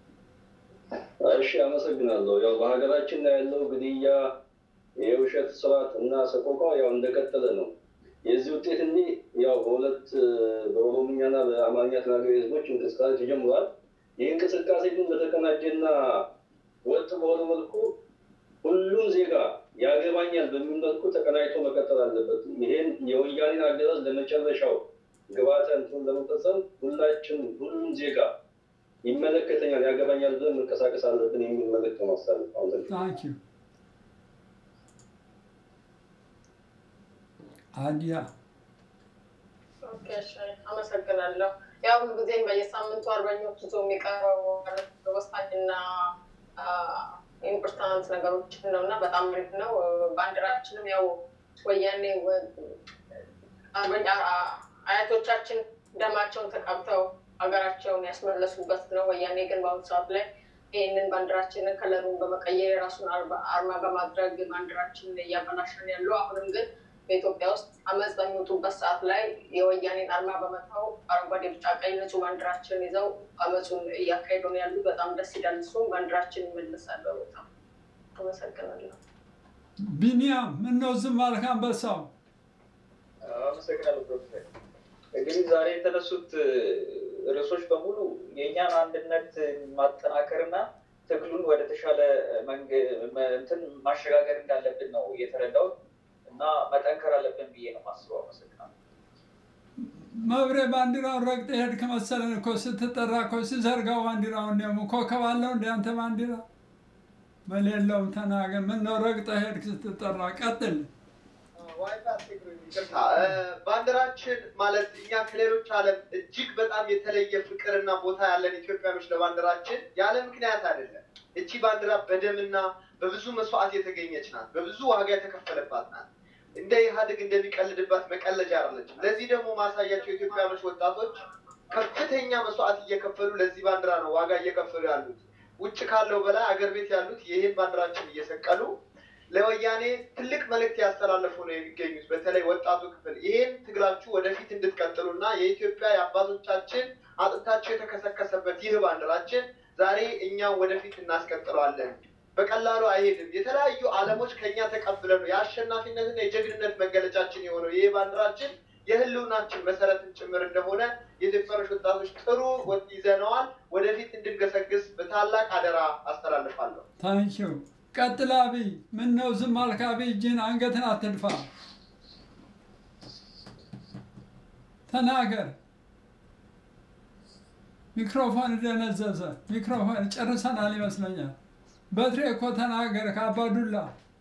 እሺ አመሰግናለሁ። ያው በሀገራችን ላይ ያለው ግድያ፣ የውሸት ስርዓት እና ሰቆቃ ያው እንደቀጠለ ነው። የዚህ ውጤት እንዲህ ያው በሁለት በኦሮምኛና በአማርኛ ተናጋሪ ህዝቦች እንቅስቃሴ ተጀምሯል። ይህ እንቅስቃሴ ግን በተቀናጀና ወጥ በሆነ መልኩ ሁሉም ዜጋ ያገባኛል በሚል መልኩ ተቀናጅቶ መቀጠል አለበት። ይሄን የወያኔን አገዛዝ ለመጨረሻው ግባተ እንትኑን ለመፈጸም ሁላችን ሁሉም ዜጋ ይመለከተኛል፣ ያገባኛል ብለን መንቀሳቀስ አለብን የሚል መልዕክት ነው ማስተላለፍ። አመሰግናለሁ። ታንክ ዩ አዲያ ኦኬ፣ እሺ፣ አመሰግናለሁ። ያው ሁሉ ጊዜም በየሳምንቱ አርበኞች ይዞ የሚቀርበው ወሳኝና ኢምፖርታንት ነገሮችን ነው እና በጣም አሪፍ ነው። ባንዲራችንም ያው ወያኔ ወ- አርበኛ አያቶቻችን ደማቸውን ተቀብተው ሀገራቸውን ያስመለሱበት ነው። ወያኔ ግን በአሁኑ ሰዓት ላይ ይህንን ባንዲራችንን ከለሩን በመቀየር የራሱን አርባ- አርማ በማድረግ ባንዲራችንን እያበላሸን ያለው አሁንም ግን በኢትዮጵያ ውስጥ አመፅ በሚወጡበት ሰዓት ላይ የወያኔን አርማ በመተው አረንጓዴ፣ ቢጫ፣ ቀይ ንጹህ ባንዲራችንን ይዘው አመፁን እያካሄዱ ነው ያሉ። በጣም ደስ ይላል። እሱም ባንዲራችን ይመለሳል። በጣም አመሰግናለሁ። ቢኒያም ምን ነው ዝም አልክ? አንበሳው አመሰግናለሁ ፕሮፌሰር። እንግዲህ ዛሬ የተነሱት ርዕሶች በሙሉ የእኛን አንድነት ማጠናከርና ትግሉን ወደ ተሻለ እንትን ማሸጋገር እንዳለብን ነው የተረዳሁት እና መጠንከር አለብን ብዬ ነው ማስበው። አመሰግናለሁ። መብሬ ባንዲራውን ረግጥ ሄድክ መሰለን እኮ ስትጠራ እኮ ሲዘርጋው ባንዲራውን ደግሞ ኮከብ አለው እንደ አንተ ባንዲራ በሌለውም ተናገር። ምን ነው ረግጠ ሄድክ ስትጠራ? ቀጥል። ይቅርታ ባንዲራችን ማለት እኛ ከሌሎች ዓለም እጅግ በጣም የተለየ ፍቅርና ቦታ ያለን ኢትዮጵያኖች ለባንዲራችን ያለ ምክንያት አይደለም። እቺ ባንዲራ በደምና በብዙ መስዋዕት የተገኘች ናት። በብዙ ዋጋ የተከፈለባት ናት። እንደ ኢህአዴግ እንደሚቀልድባት መቀለጃ አይደለችም። ለዚህ ደግሞ ማሳያቸው ኢትዮጵያኖች ወጣቶች ከፍተኛ መስዋዕት እየከፈሉ ለዚህ ባንዲራ ነው ዋጋ እየከፈሉ ያሉት። ውጭ ካለው በላይ አገር ቤት ያሉት ይህን ባንዲራችን እየሰቀሉ ለወያኔ ትልቅ መልእክት ያስተላለፉ ነው የሚገኙት። በተለይ ወጣቱ ክፍል ይህን ትግላችሁ ወደፊት እንድትቀጥሉና የኢትዮጵያ የአባቶቻችን አጥንታቸው የተከሰከሰበት ይህ ባንዲራችን ዛሬ እኛም ወደፊት እናስቀጥለዋለን። በቀላሉ አይሄድም። የተለያዩ ዓለሞች ከኛ ተቀብለ ነው የአሸናፊነትና የጀግንነት መገለጫችን የሆነው ይህ ባንዲራችን የህልውናችን መሰረትን ጭምር እንደሆነ የኢትዮጵያኖች ወጣቶች ጥሩ ይዘነዋል። ወደፊት እንድንገሰግስ በታላቅ አደራ አስተላልፋለሁ። ታንኪው ቀጥል አብይ። ምን ነው ዝም አልክ አብይ? እጅን አንገትን አትድፋ፣ ተናገር። ሚክሮፎን ደነዘዘ። ሚክሮፎን ጨርሰናል ይመስለኛል። በትሬ እኮ ተናገር ከአባዱላ።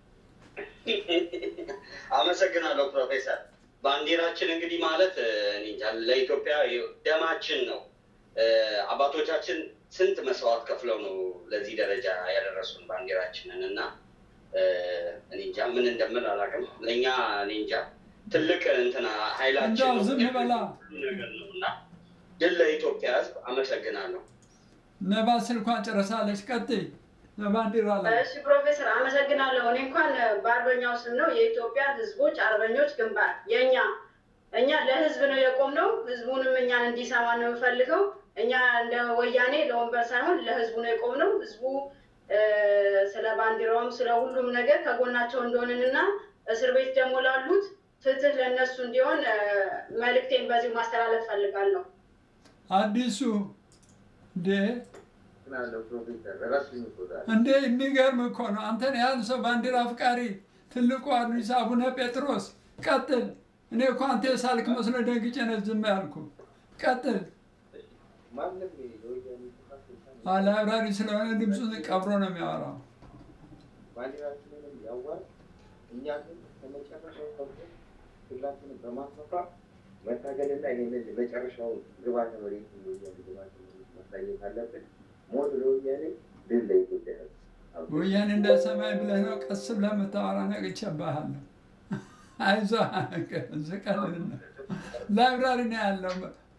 አመሰግናለሁ ፕሮፌሰር። ባንዲራችን እንግዲህ ማለት እኔ እንጃ ለኢትዮጵያ ደማችን ነው። አባቶቻችን ስንት መስዋዕት ከፍለው ነው ለዚህ ደረጃ ያደረሱን ባንዲራችንን እና እኔ እንጃ ምን እንደምል አላውቅም። ለእኛ እኔ እንጃ ትልቅ እንትና ኃይላችን እንደው ነው ዝም በላ። ነገር ነው እና ድል ለኢትዮጵያ ሕዝብ አመሰግናለሁ። ነባ ስልኳን ጨርሳለች። ቀጥይ በባንዲራ ላይ እሺ ፕሮፌሰር አመሰግናለሁ። እኔ እንኳን በአርበኛው ስም ነው የኢትዮጵያ ህዝቦች አርበኞች ግንባር የእኛ እኛ ለህዝብ ነው የቆምነው። ህዝቡንም እኛን እንዲሰማ ነው የምፈልገው። እኛ እንደ ወያኔ ለወንበር ሳይሆን ለህዝቡ ነው የቆምነው። ህዝቡ እ፣ ስለ ባንዲራውም ስለ ሁሉም ነገር ከጎናቸው እንደሆንንና እስር ቤት ደግሞ ላሉት ፍትህ ለእነሱ እንዲሆን እ፣ መልእክቴን በዚሁ ማስተላለፍ ፈልጋለሁ። አዲሱ እንዴ ናለው ፕሮፌሰር ራሱን ይቆጣል። እንዴ የሚገርም እኮ ነው። አንተን ያህል ሰው ባንዲራ አፍቃሪ ትልቁ አዲስ አቡነ ጴጥሮስ ቀጥል። እኔ እኮ አንተ የሳልክ መስሎ ደንግጬ ነው ዝም ያልኩ። ቀጥል። ማንም የወያኔ ጥፋት እንኳን አለ አብራሪ ስለሆነ ድምፁን ቀብሮ ነው የሚያወራው። ባንዲራችንንም ያዋል እኛ ግን ከመጨረሻው ሰብቶ ትግላችንን በማስፋፋ መታገልና ይህንን መጨረሻውን ግባተ መሬት የወያኔ ግባተ መሬት ማሳየት አለብን። ሞት ለወያኔ ድል ለኢትዮጵያ ሕዝብ። ወያኔ እንደ ሰማይ ብለህ ነው ቀስ ብለህ የምታወራ ነቅቼብሃለሁ። አይዞህ ዝቀልና ላይብራሪ ነው ያለው።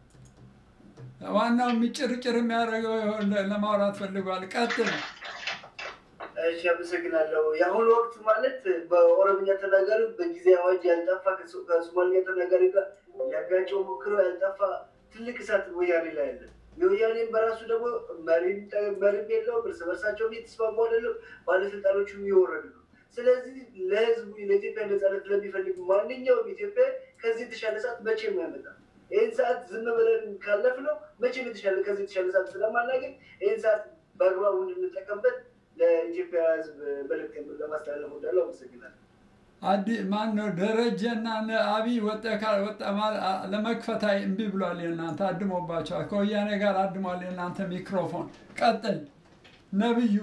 ዋናው የሚጭርጭር የሚያደርገው ይኸውልህ ለማውራት ፈልጓል። ቀጥል። እሺ አመሰግናለሁ። የአሁኑ ወቅት ማለት በኦሮምኛ ተናጋሪ በጊዜ አዋጅ ያልጠፋ ከሶ- ከሶማሊኛ ተናጋሪ ጋር ሊያጋጨው ሞክረው ያልጠፋ ትልቅ እሳት ወያኔ ላይ አለ። የወያኔም በራሱ ደግሞ መሪም ጠ- መሪም የለውም። እርስ በርሳቸውም እየተስማሙ አይደለም። ባለስልጣኖቹም እየወረዱ ነው። ስለዚህ ለህዝቡ ለኢትዮጵያ ነጻነት ለሚፈልግ ማንኛውም ኢትዮጵያ ከዚህ የተሻለ ሰዓት መቼም አይመጣም። ይህን ሰዓት ዝም ብለን ካለፍነው መቼም የተሻለ ከዚህ የተሻለ ሰዓት ስለማናገኝ ይህን ሰዓት በአግባቡ እንድንጠቀምበት ለኢትዮጵያ ህዝብ መልዕክት ለማስተላለፍ ወዳለው አመሰግናለሁ። አዲ ማን ነው ደረጀና እነ አብይ ወጣ ካል ወጣ ማል- አ- ለመክፈት አይ እምቢ ብሏል። የእናንተ አድሞባቸዋል። ከወያኔ ጋር አድሟል። የእናንተ ሚክሮፎን ቀጥል። ነብዩ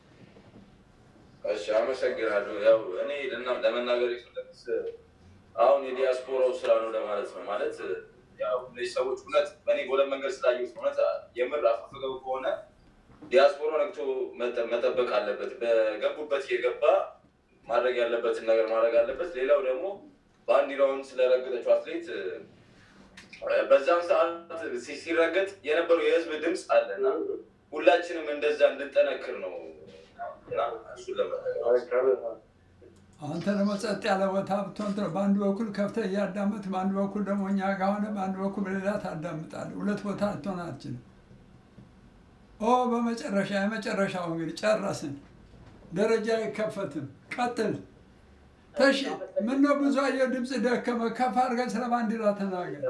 እሺ አመሰግናለሁ። ያው እኔ ለና- ለመናገር የፈለጉት አሁን የዲያስፖራው ስራ ነው ለማለት ነው። ማለት ያው እነዚህ ሰዎች እውነት በእኔ በሁለት መንገድ ስላየሁት እውነት የምር አፈፍገው ከሆነ ዲያስፖራው ነግቶ መጠ- መጠበቅ አለበት። በገቡበት የገባ ማድረግ ያለበትን ነገር ማድረግ አለበት። ሌላው ደግሞ ባንዲራውን ስለረገጠችው አትሌት እ፣ በዛም ሰዓት ሲ- ሲረገጥ የነበረው የህዝብ ድምፅ አለና ሁላችንም እንደዛ እንድንጠነክር ነው እና እሱን ለመናገር አንተ ደግሞ ጸጥ ያለ ቦታ ብትሆን ጥሩ። በአንድ በኩል ከፍተህ እያዳመጥ፣ በአንድ በኩል ደግሞ እኛ ጋር ሆነ፣ በአንድ በኩል በሌላ ታዳምጣለህ። ሁለት ቦታ ልትሆን አትችልም። ኦ በመጨረሻ የመጨረሻው እንግዲህ ጨረስን። ደረጃ አይከፈትም። ቀጥል። ተሺ ምነው ብዙ አየሁ ድምፅ ደከመ። ከፍ አድርገህ ስለ ባንዲራ ተናገር።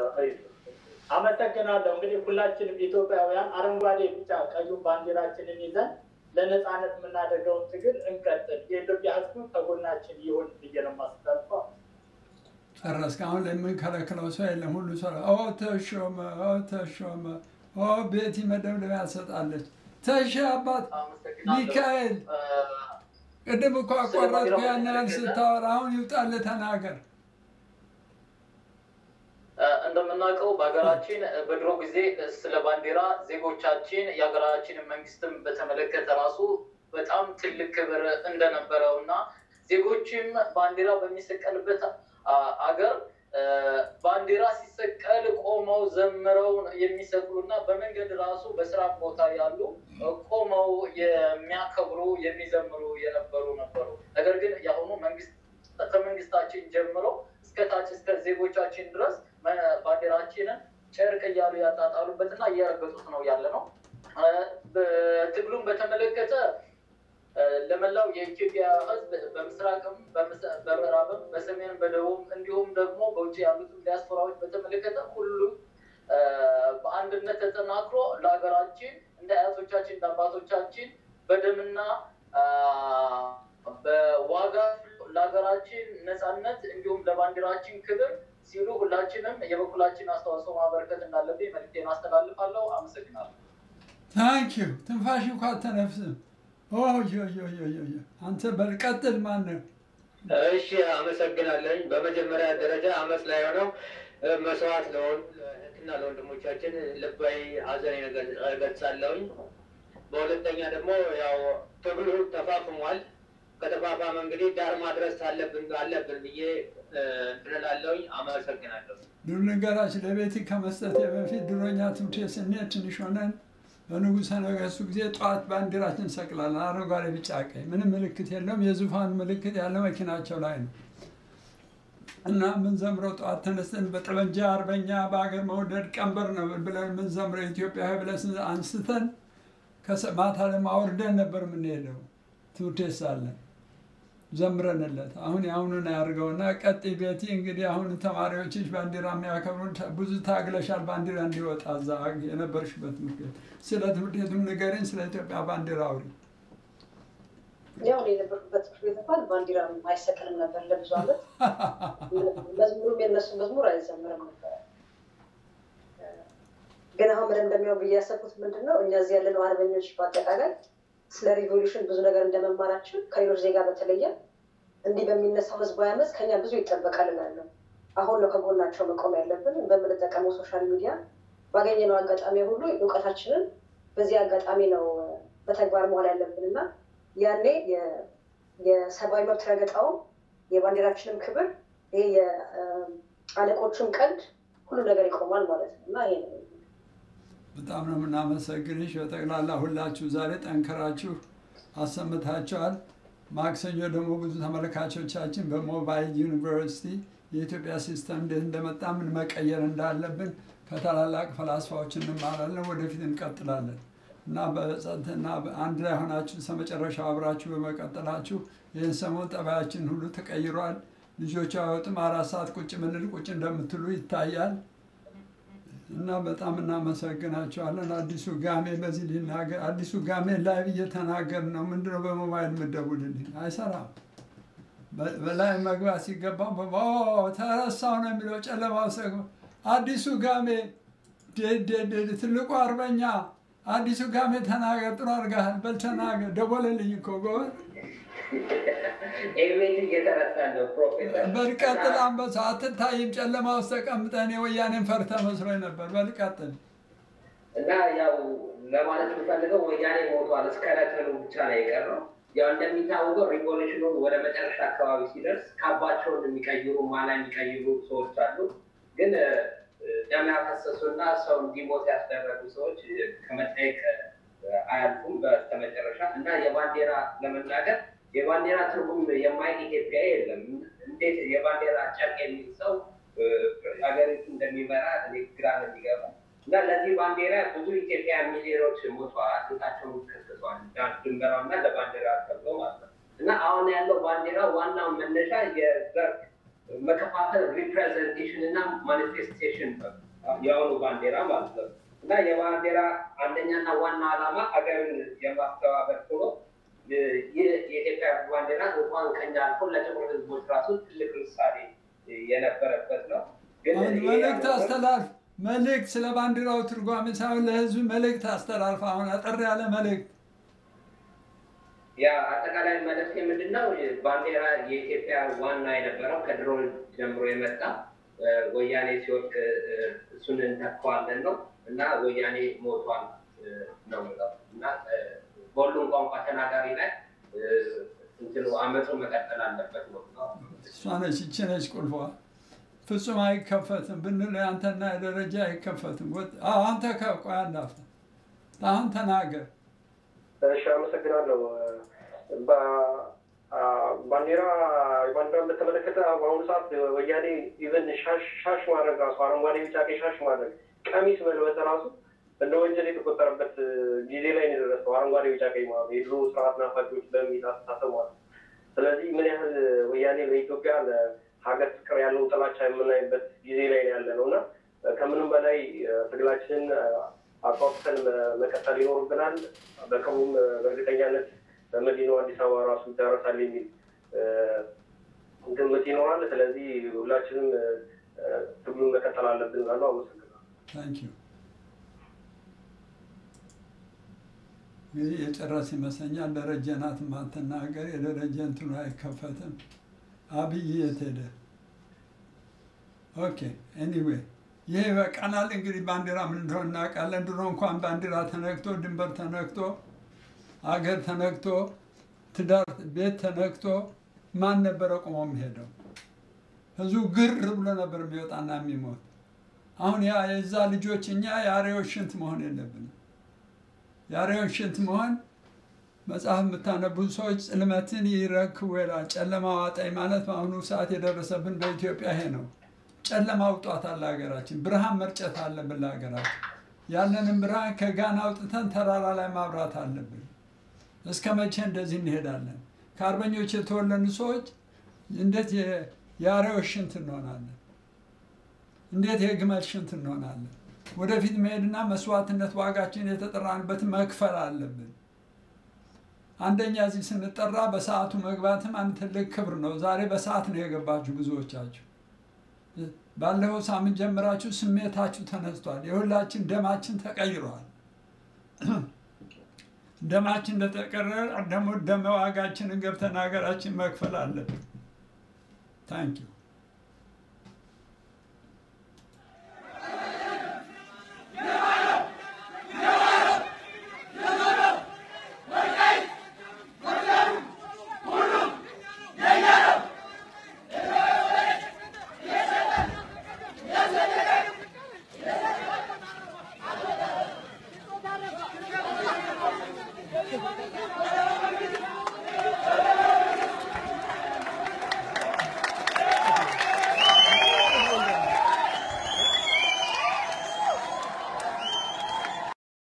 አመሰግናለሁ። እንግዲህ ሁላችንም ኢትዮጵያውያን አረንጓዴ፣ ቢጫ፣ ቀዩ ባንዲራችንን ይዘን ለነፃነት የምናደርገውን ትግል እንቀጥል። የኢትዮጵያ ሕዝብ ከጎናችን ይሁን ብዬ ነው የማስተላልፈው። ጨረስክ። አሁን የምንከለክለው ሰው የለም። ሁሉ ሰው ኦ ተሾመ፣ ኦ ተሾመ፣ ኦ ቤቲ መደብደቢያ ትሰጣለች። ተሸ አባት ሚካኤል ቅድም እኮ አቋረጥኩ ያን ያህል ስታወራ፣ አሁን ይውጣልህ ተናገር። እንደምናውቀው በሀገራችን በድሮ ጊዜ ስለ ባንዲራ ዜጎቻችን የሀገራችንን መንግስትም በተመለከተ ራሱ በጣም ትልቅ ክብር እንደነበረው እና ዜጎችም ባንዲራ በሚሰቀልበት አገር ባንዲራ ሲሰቀል ቆመው ዘምረው የሚሰቅሉ እና በመንገድ ራሱ በስራ ቦታ ያሉ ቆመው የሚያከብሩ የሚዘምሩ የነበሩ ነበሩ። ነገር ግን የአሁኑ መንግስት ከመንግስታችን ጀምሮ እስከ ታች እስከ ዜጎቻችን ድረስ ባንዲራችንን ጨርቅ እያሉ ያጣጣሉበት እና እያረገጡት ነው ያለ ነው። ትግሉን በተመለከተ ለመላው የኢትዮጵያ ሕዝብ በምስራቅም በምዕራብም በሰሜንም በደቡብም እንዲሁም ደግሞ በውጭ ያሉትን ዲያስፖራዎች በተመለከተ ሁሉም በአንድነት ተጠናክሮ ለሀገራችን እንደ አያቶቻችን እንደ አባቶቻችን በደምና በዋጋ ለሀገራችን ነፃነት እንዲሁም ለባንዲራችን ክብር ሲሉ ሁላችንም የበኩላችን አስተዋጽኦ ማበረከት እንዳለብኝ መልዕክቴን አስተላልፋለሁ። አመሰግናለሁ። ታንኪዩ ትንፋሽ እንኳ አተነፍስም። አንተ በልቀጥል ማነው? እሺ አመሰግናለኝ። በመጀመሪያ ደረጃ አመት ላይ ሆነው መስዋዕት ለሆኑ ለእህትና ለወንድሞቻችን ልባዊ ሐዘኔን እገልጻለሁኝ። በሁለተኛ ደግሞ ያው ትግሉ ተፋፍሟል። ከተፋፋመ እንግዲህ ዳር ማድረስ አለብን አለብን ብዬ እንላለሁኝ። አመሰግናለሁ። ዱር ልንገራች ለቤት ከመስጠቴ በፊት ድሮኛ ትምህርት ቤት ስንሄድ ትንሽ ሆነን በንጉሠ ነገሥቱ ጊዜ ጠዋት ባንዲራችን እንሰቅላለን። አረንጓዴ፣ ቢጫ፣ ቀይ ምንም ምልክት የለውም። የዙፋን ምልክት ያለው መኪናቸው ላይ ነው እና የምንዘምረው ጠዋት ተነስተን በጠመንጃ አርበኛ በሀገር መውደድ ቀንበር ነው ብለን የምንዘምረው ኢትዮጵያዊ ብለን አንስተን ማታ ደግሞ አውርደን ነበር የምንሄደው ትምህርት ቤት ሳለን ዘምረንለት። አሁን የአሁኑን ያድርገውና ቀጥይ ቤቲ። እንግዲህ አሁን ተማሪዎችሽ ባንዲራ የሚያከብሩ ብዙ ታግለሻል፣ ባንዲራ እንዲወጣ እዛ የነበርሽበት ትምህርት ቤት። ስለ ትምህርት ቤቱም ንገሪኝ፣ ስለ ኢትዮጵያ ባንዲራ አውሪ። ያው እኔ የነበርኩበት ትምህርት ቤት እንኳን ባንዲራ አይሰቅልም ነበር ለብዙ ዓመት። መዝሙሩም የነሱ መዝሙር አይዘምርም ነበር። ግን አሁን መደምደሚያው ብዬ ያሰብኩት ምንድን ነው እኛ እዚህ ያለነው አርበኞች በአጠቃላይ ስለ ሪቮሉሽን ብዙ ነገር እንደመማራችን ከሌሎች ዜጋ በተለየ እንዲህ በሚነሳው ህዝባዊ አመፅ ከኛ ብዙ ይጠበቃል እላለሁ። አሁን ነው ከጎናቸው መቆም ያለብን። በምንጠቀመው ሶሻል ሚዲያ ባገኘነው አጋጣሚ ሁሉ እውቀታችንን በዚህ አጋጣሚ ነው በተግባር መዋል ያለብን እና ያኔ የሰብአዊ መብት ረገጣውም የባንዲራችንም ክብር ይሄ የአለቆቹም ቀልድ ሁሉ ነገር ይቆማል ማለት ነው እና ይሄ ነው በጣም ነው የምናመሰግንሽ። በጠቅላላ ሁላችሁ ዛሬ ጠንከራችሁ አሰምታችኋል። ማክሰኞ ደግሞ ብዙ ተመልካቾቻችን በሞባይል ዩኒቨርሲቲ የኢትዮጵያ ሲስተም እንዴት እንደመጣ ምን መቀየር እንዳለብን ከታላላቅ ፈላስፋዎች እንማራለን። ወደፊት እንቀጥላለን እና በጸጥና አንድ ላይ ሆናችሁ እስከመጨረሻው አብራችሁ በመቀጠላችሁ ይህን ሰሞን ጠባያችን ሁሉ ተቀይሯል። ልጆቹ አይወጡም። አራት ሰዓት ቁጭ ምንል ቁጭ እንደምትሉ ይታያል። እና በጣም እናመሰግናቸዋለን። አዲሱ ጋሜ በዚህ ሊናገር አዲሱ ጋሜ ላይ እየተናገር ነው። ምንድነው በሞባይል የምትደውልልኝ? አይሰራም። በላይ መግባት ሲገባው ተረሳው ነው የሚለው ጨለማ ውስጥ አዲሱ ጋሜ ትልቁ አርበኛ አዲሱ ጋሜ ተናገር። ጥሩ አድርገሃል። በል ተናገር። ደወለልኝ እኮ ጎበዝ። ኤልሜት እየተረሳ ነው ፕሮፌሰር። በልቀጥል አንበሳ አትታይም። ጨለማ ውስጥ ተቀምጠን የወያኔን ፈርተ መስሎኝ ነበር። በልቀጥል እና ያው ለማለት የምፈልገው ወያኔ ሞቷል። እስከለተሉ ብቻ ነው የቀረው። ያው እንደሚታወቀው ሪቮሉሽኑ ወደ መጨረሻ አካባቢ ሲደርስ ካባቸውን የሚቀይሩ ማላ የሚቀይሩ ሰዎች አሉ። ግን ደም ያፈሰሱና ሰው እንዲሞት ያስደረጉ ሰዎች ከመጠየቅ አያልፉም በስተመጨረሻ እና የባንዲራ ለመናገር የባንዲራ ትርጉም የማይቅ ኢትዮጵያ የለም። እንዴት የባንዲራ ጨርቅ የሚል ሰው ሀገሪቱ እንደሚመራ እኔ ግራ ነው የሚገባ እና ለዚህ ባንዲራ ብዙ ኢትዮጵያ ሚሊዮኖች ሞተዋል፣ አጥንታቸውን ከስክሰዋል። ድንበራው እና ለባንዲራ ተብሎ ማለት ነው እና አሁን ያለው ባንዲራ ዋናው መነሻ የዘር መከፋፈል ሪፕሬዘንቴሽን እና ማኒፌስቴሽን የአሁኑ ባንዲራ ማለት ነው እና የባንዲራ አንደኛና ዋና ዓላማ ሀገርን የማስተባበር ሆኖ ይህ የኢትዮጵያ ባንዲራ እንኳን ከኛ አልፎ ለጥቁር ህዝቦች ራሱ ትልቅ ምሳሌ የነበረበት ነው። ግን አሁን ይሄ መልእክት ያለው- አስተላልፍ። መልእክት ስለ ባንዲራው ትርጓሜ ሳይሆን ለህዝብ መልእክት አስተላልፍ። አሁን አጠር ያለ መልእክት ያ አጠቃላይ መልእክት ምንድን ነው? ባንዲራ የኢትዮጵያ ዋና የነበረው ከድሮ ጀምሮ የመጣ እ፣ ወያኔ ሲወድቅ እ፣ እሱን እንተካዋለን ነው እና ወያኔ ሞቷል እ፣ ነው የምለው እና እ፣ በሁሉም ቋንቋ ተናጋሪ ላይ እ፣ እንትኑ አመፁ መቀጠል አለበት ነው የምለው። እሷ ነች፣ ይቺ ነች ቁልፏ። ፍጹም አይከፈትም ብንል አንተና ደረጃ አይከፈትም። ወጥ- አዎ፣ አንተ ከቆይ አንዳፍታ አሁን ተናገር። እሺ አመሰግናለሁ። በ- አ- ባንዲራ ባንዲራን በተመለከተ በአሁኑ ሰዓት ወያኔ ኢቨን ሻሽ ሻሽ ማድረግ ራሱ አረንጓዴ፣ ቢጫ፣ ቀይ ሻሽ ማድረግ ቀሚስ መልበስ ራሱ እንደ ወንጀል የተቆጠረበት ጊዜ ላይ ነው የደረሰው። አረንጓዴ፣ ቢጫ፣ ቀይ ማለት ነው። የድሮ ስርዓት ናፋቂዎች በሚል አስተሳሰብ ማለት ነው። ስለዚህ ምን ያህል ወያኔ ለኢትዮጵያ ለሀገር ፍቅር ያለው ጥላቻ የምናይበት ጊዜ ላይ ነው ያለ ነው እና ከምንም በላይ ትግላችንን አቋቁተን መቀጠል ይኖርብናል። በቅርቡም በእርግጠኛነት በመዲናው አዲስ አበባ ራሱ ይደረሳል የሚል እ፣ ግምት ይኖራል። ስለዚህ ሁላችንም እ፣ ትግሉን መቀጠል አለብን እላለሁ። አመሰግናለሁ። ታንክ ዩ እንግዲህ የጨረስ ይመስለኛል። ደረጀ ናት የማትናገር የደረጀ እንትኑ አይከፈትም። አብይ የት ሄደ? ኦኬ ኤኒዌይ ይሄ በቀናል። እንግዲህ ባንዲራ ምን እንደሆነ እናውቃለን። ድሮ እንኳን ባንዲራ ተነክቶ ድንበር ተነክቶ አገር ተነክቶ ትዳር ቤት ተነክቶ ማን ነበረ ቆሞ የሚሄደው? ህዝቡ ግር ብሎ ነበር የሚወጣና የሚሞት። አሁን ያ የዛ ልጆች እኛ የአሬዎች ሽንት መሆን የለብንም። የአሬዎች ሽንት መሆን መጽሐፍ የምታነቡ ሰዎች ጽልመትን ይረክቡ ይላል። ጨለማ ዋጠኝ ማለት በአሁኑ ሰዓት የደረሰብን በኢትዮጵያ ይሄ ነው። ጨለማ አውጧታል ለሀገራችን። ብርሃን መርጨት አለብን ለሀገራችን። ያለንን ብርሃን ከጋን አውጥተን ተራራ ላይ ማብራት አለብን። እስከ መቼ እንደዚህ እንሄዳለን? ከአርበኞች የተወለዱ ሰዎች እንዴት የ- የአሬዎች ሽንት እንሆናለን? እንዴት የግመል ሽንት እንሆናለን? ወደፊት መሄድና መስዋዕትነት ዋጋችን የተጠራንበትን መክፈል አለብን። አንደኛ እዚህ ስንጠራ በሰዓቱ መግባትም አንድ ትልቅ ክብር ነው። ዛሬ በሰዓት ነው የገባችሁ ብዙዎቻችሁ። ባለፈው ሳምንት ጀምራችሁ ስሜታችሁ ተነስቷል። የሁላችን ደማችን ተቀይሯል። ደማችን እንደተቀረረ ደግሞ ደመ ዋጋችንን ገብተን ሀገራችን መክፈል አለብን። ታንኪዩ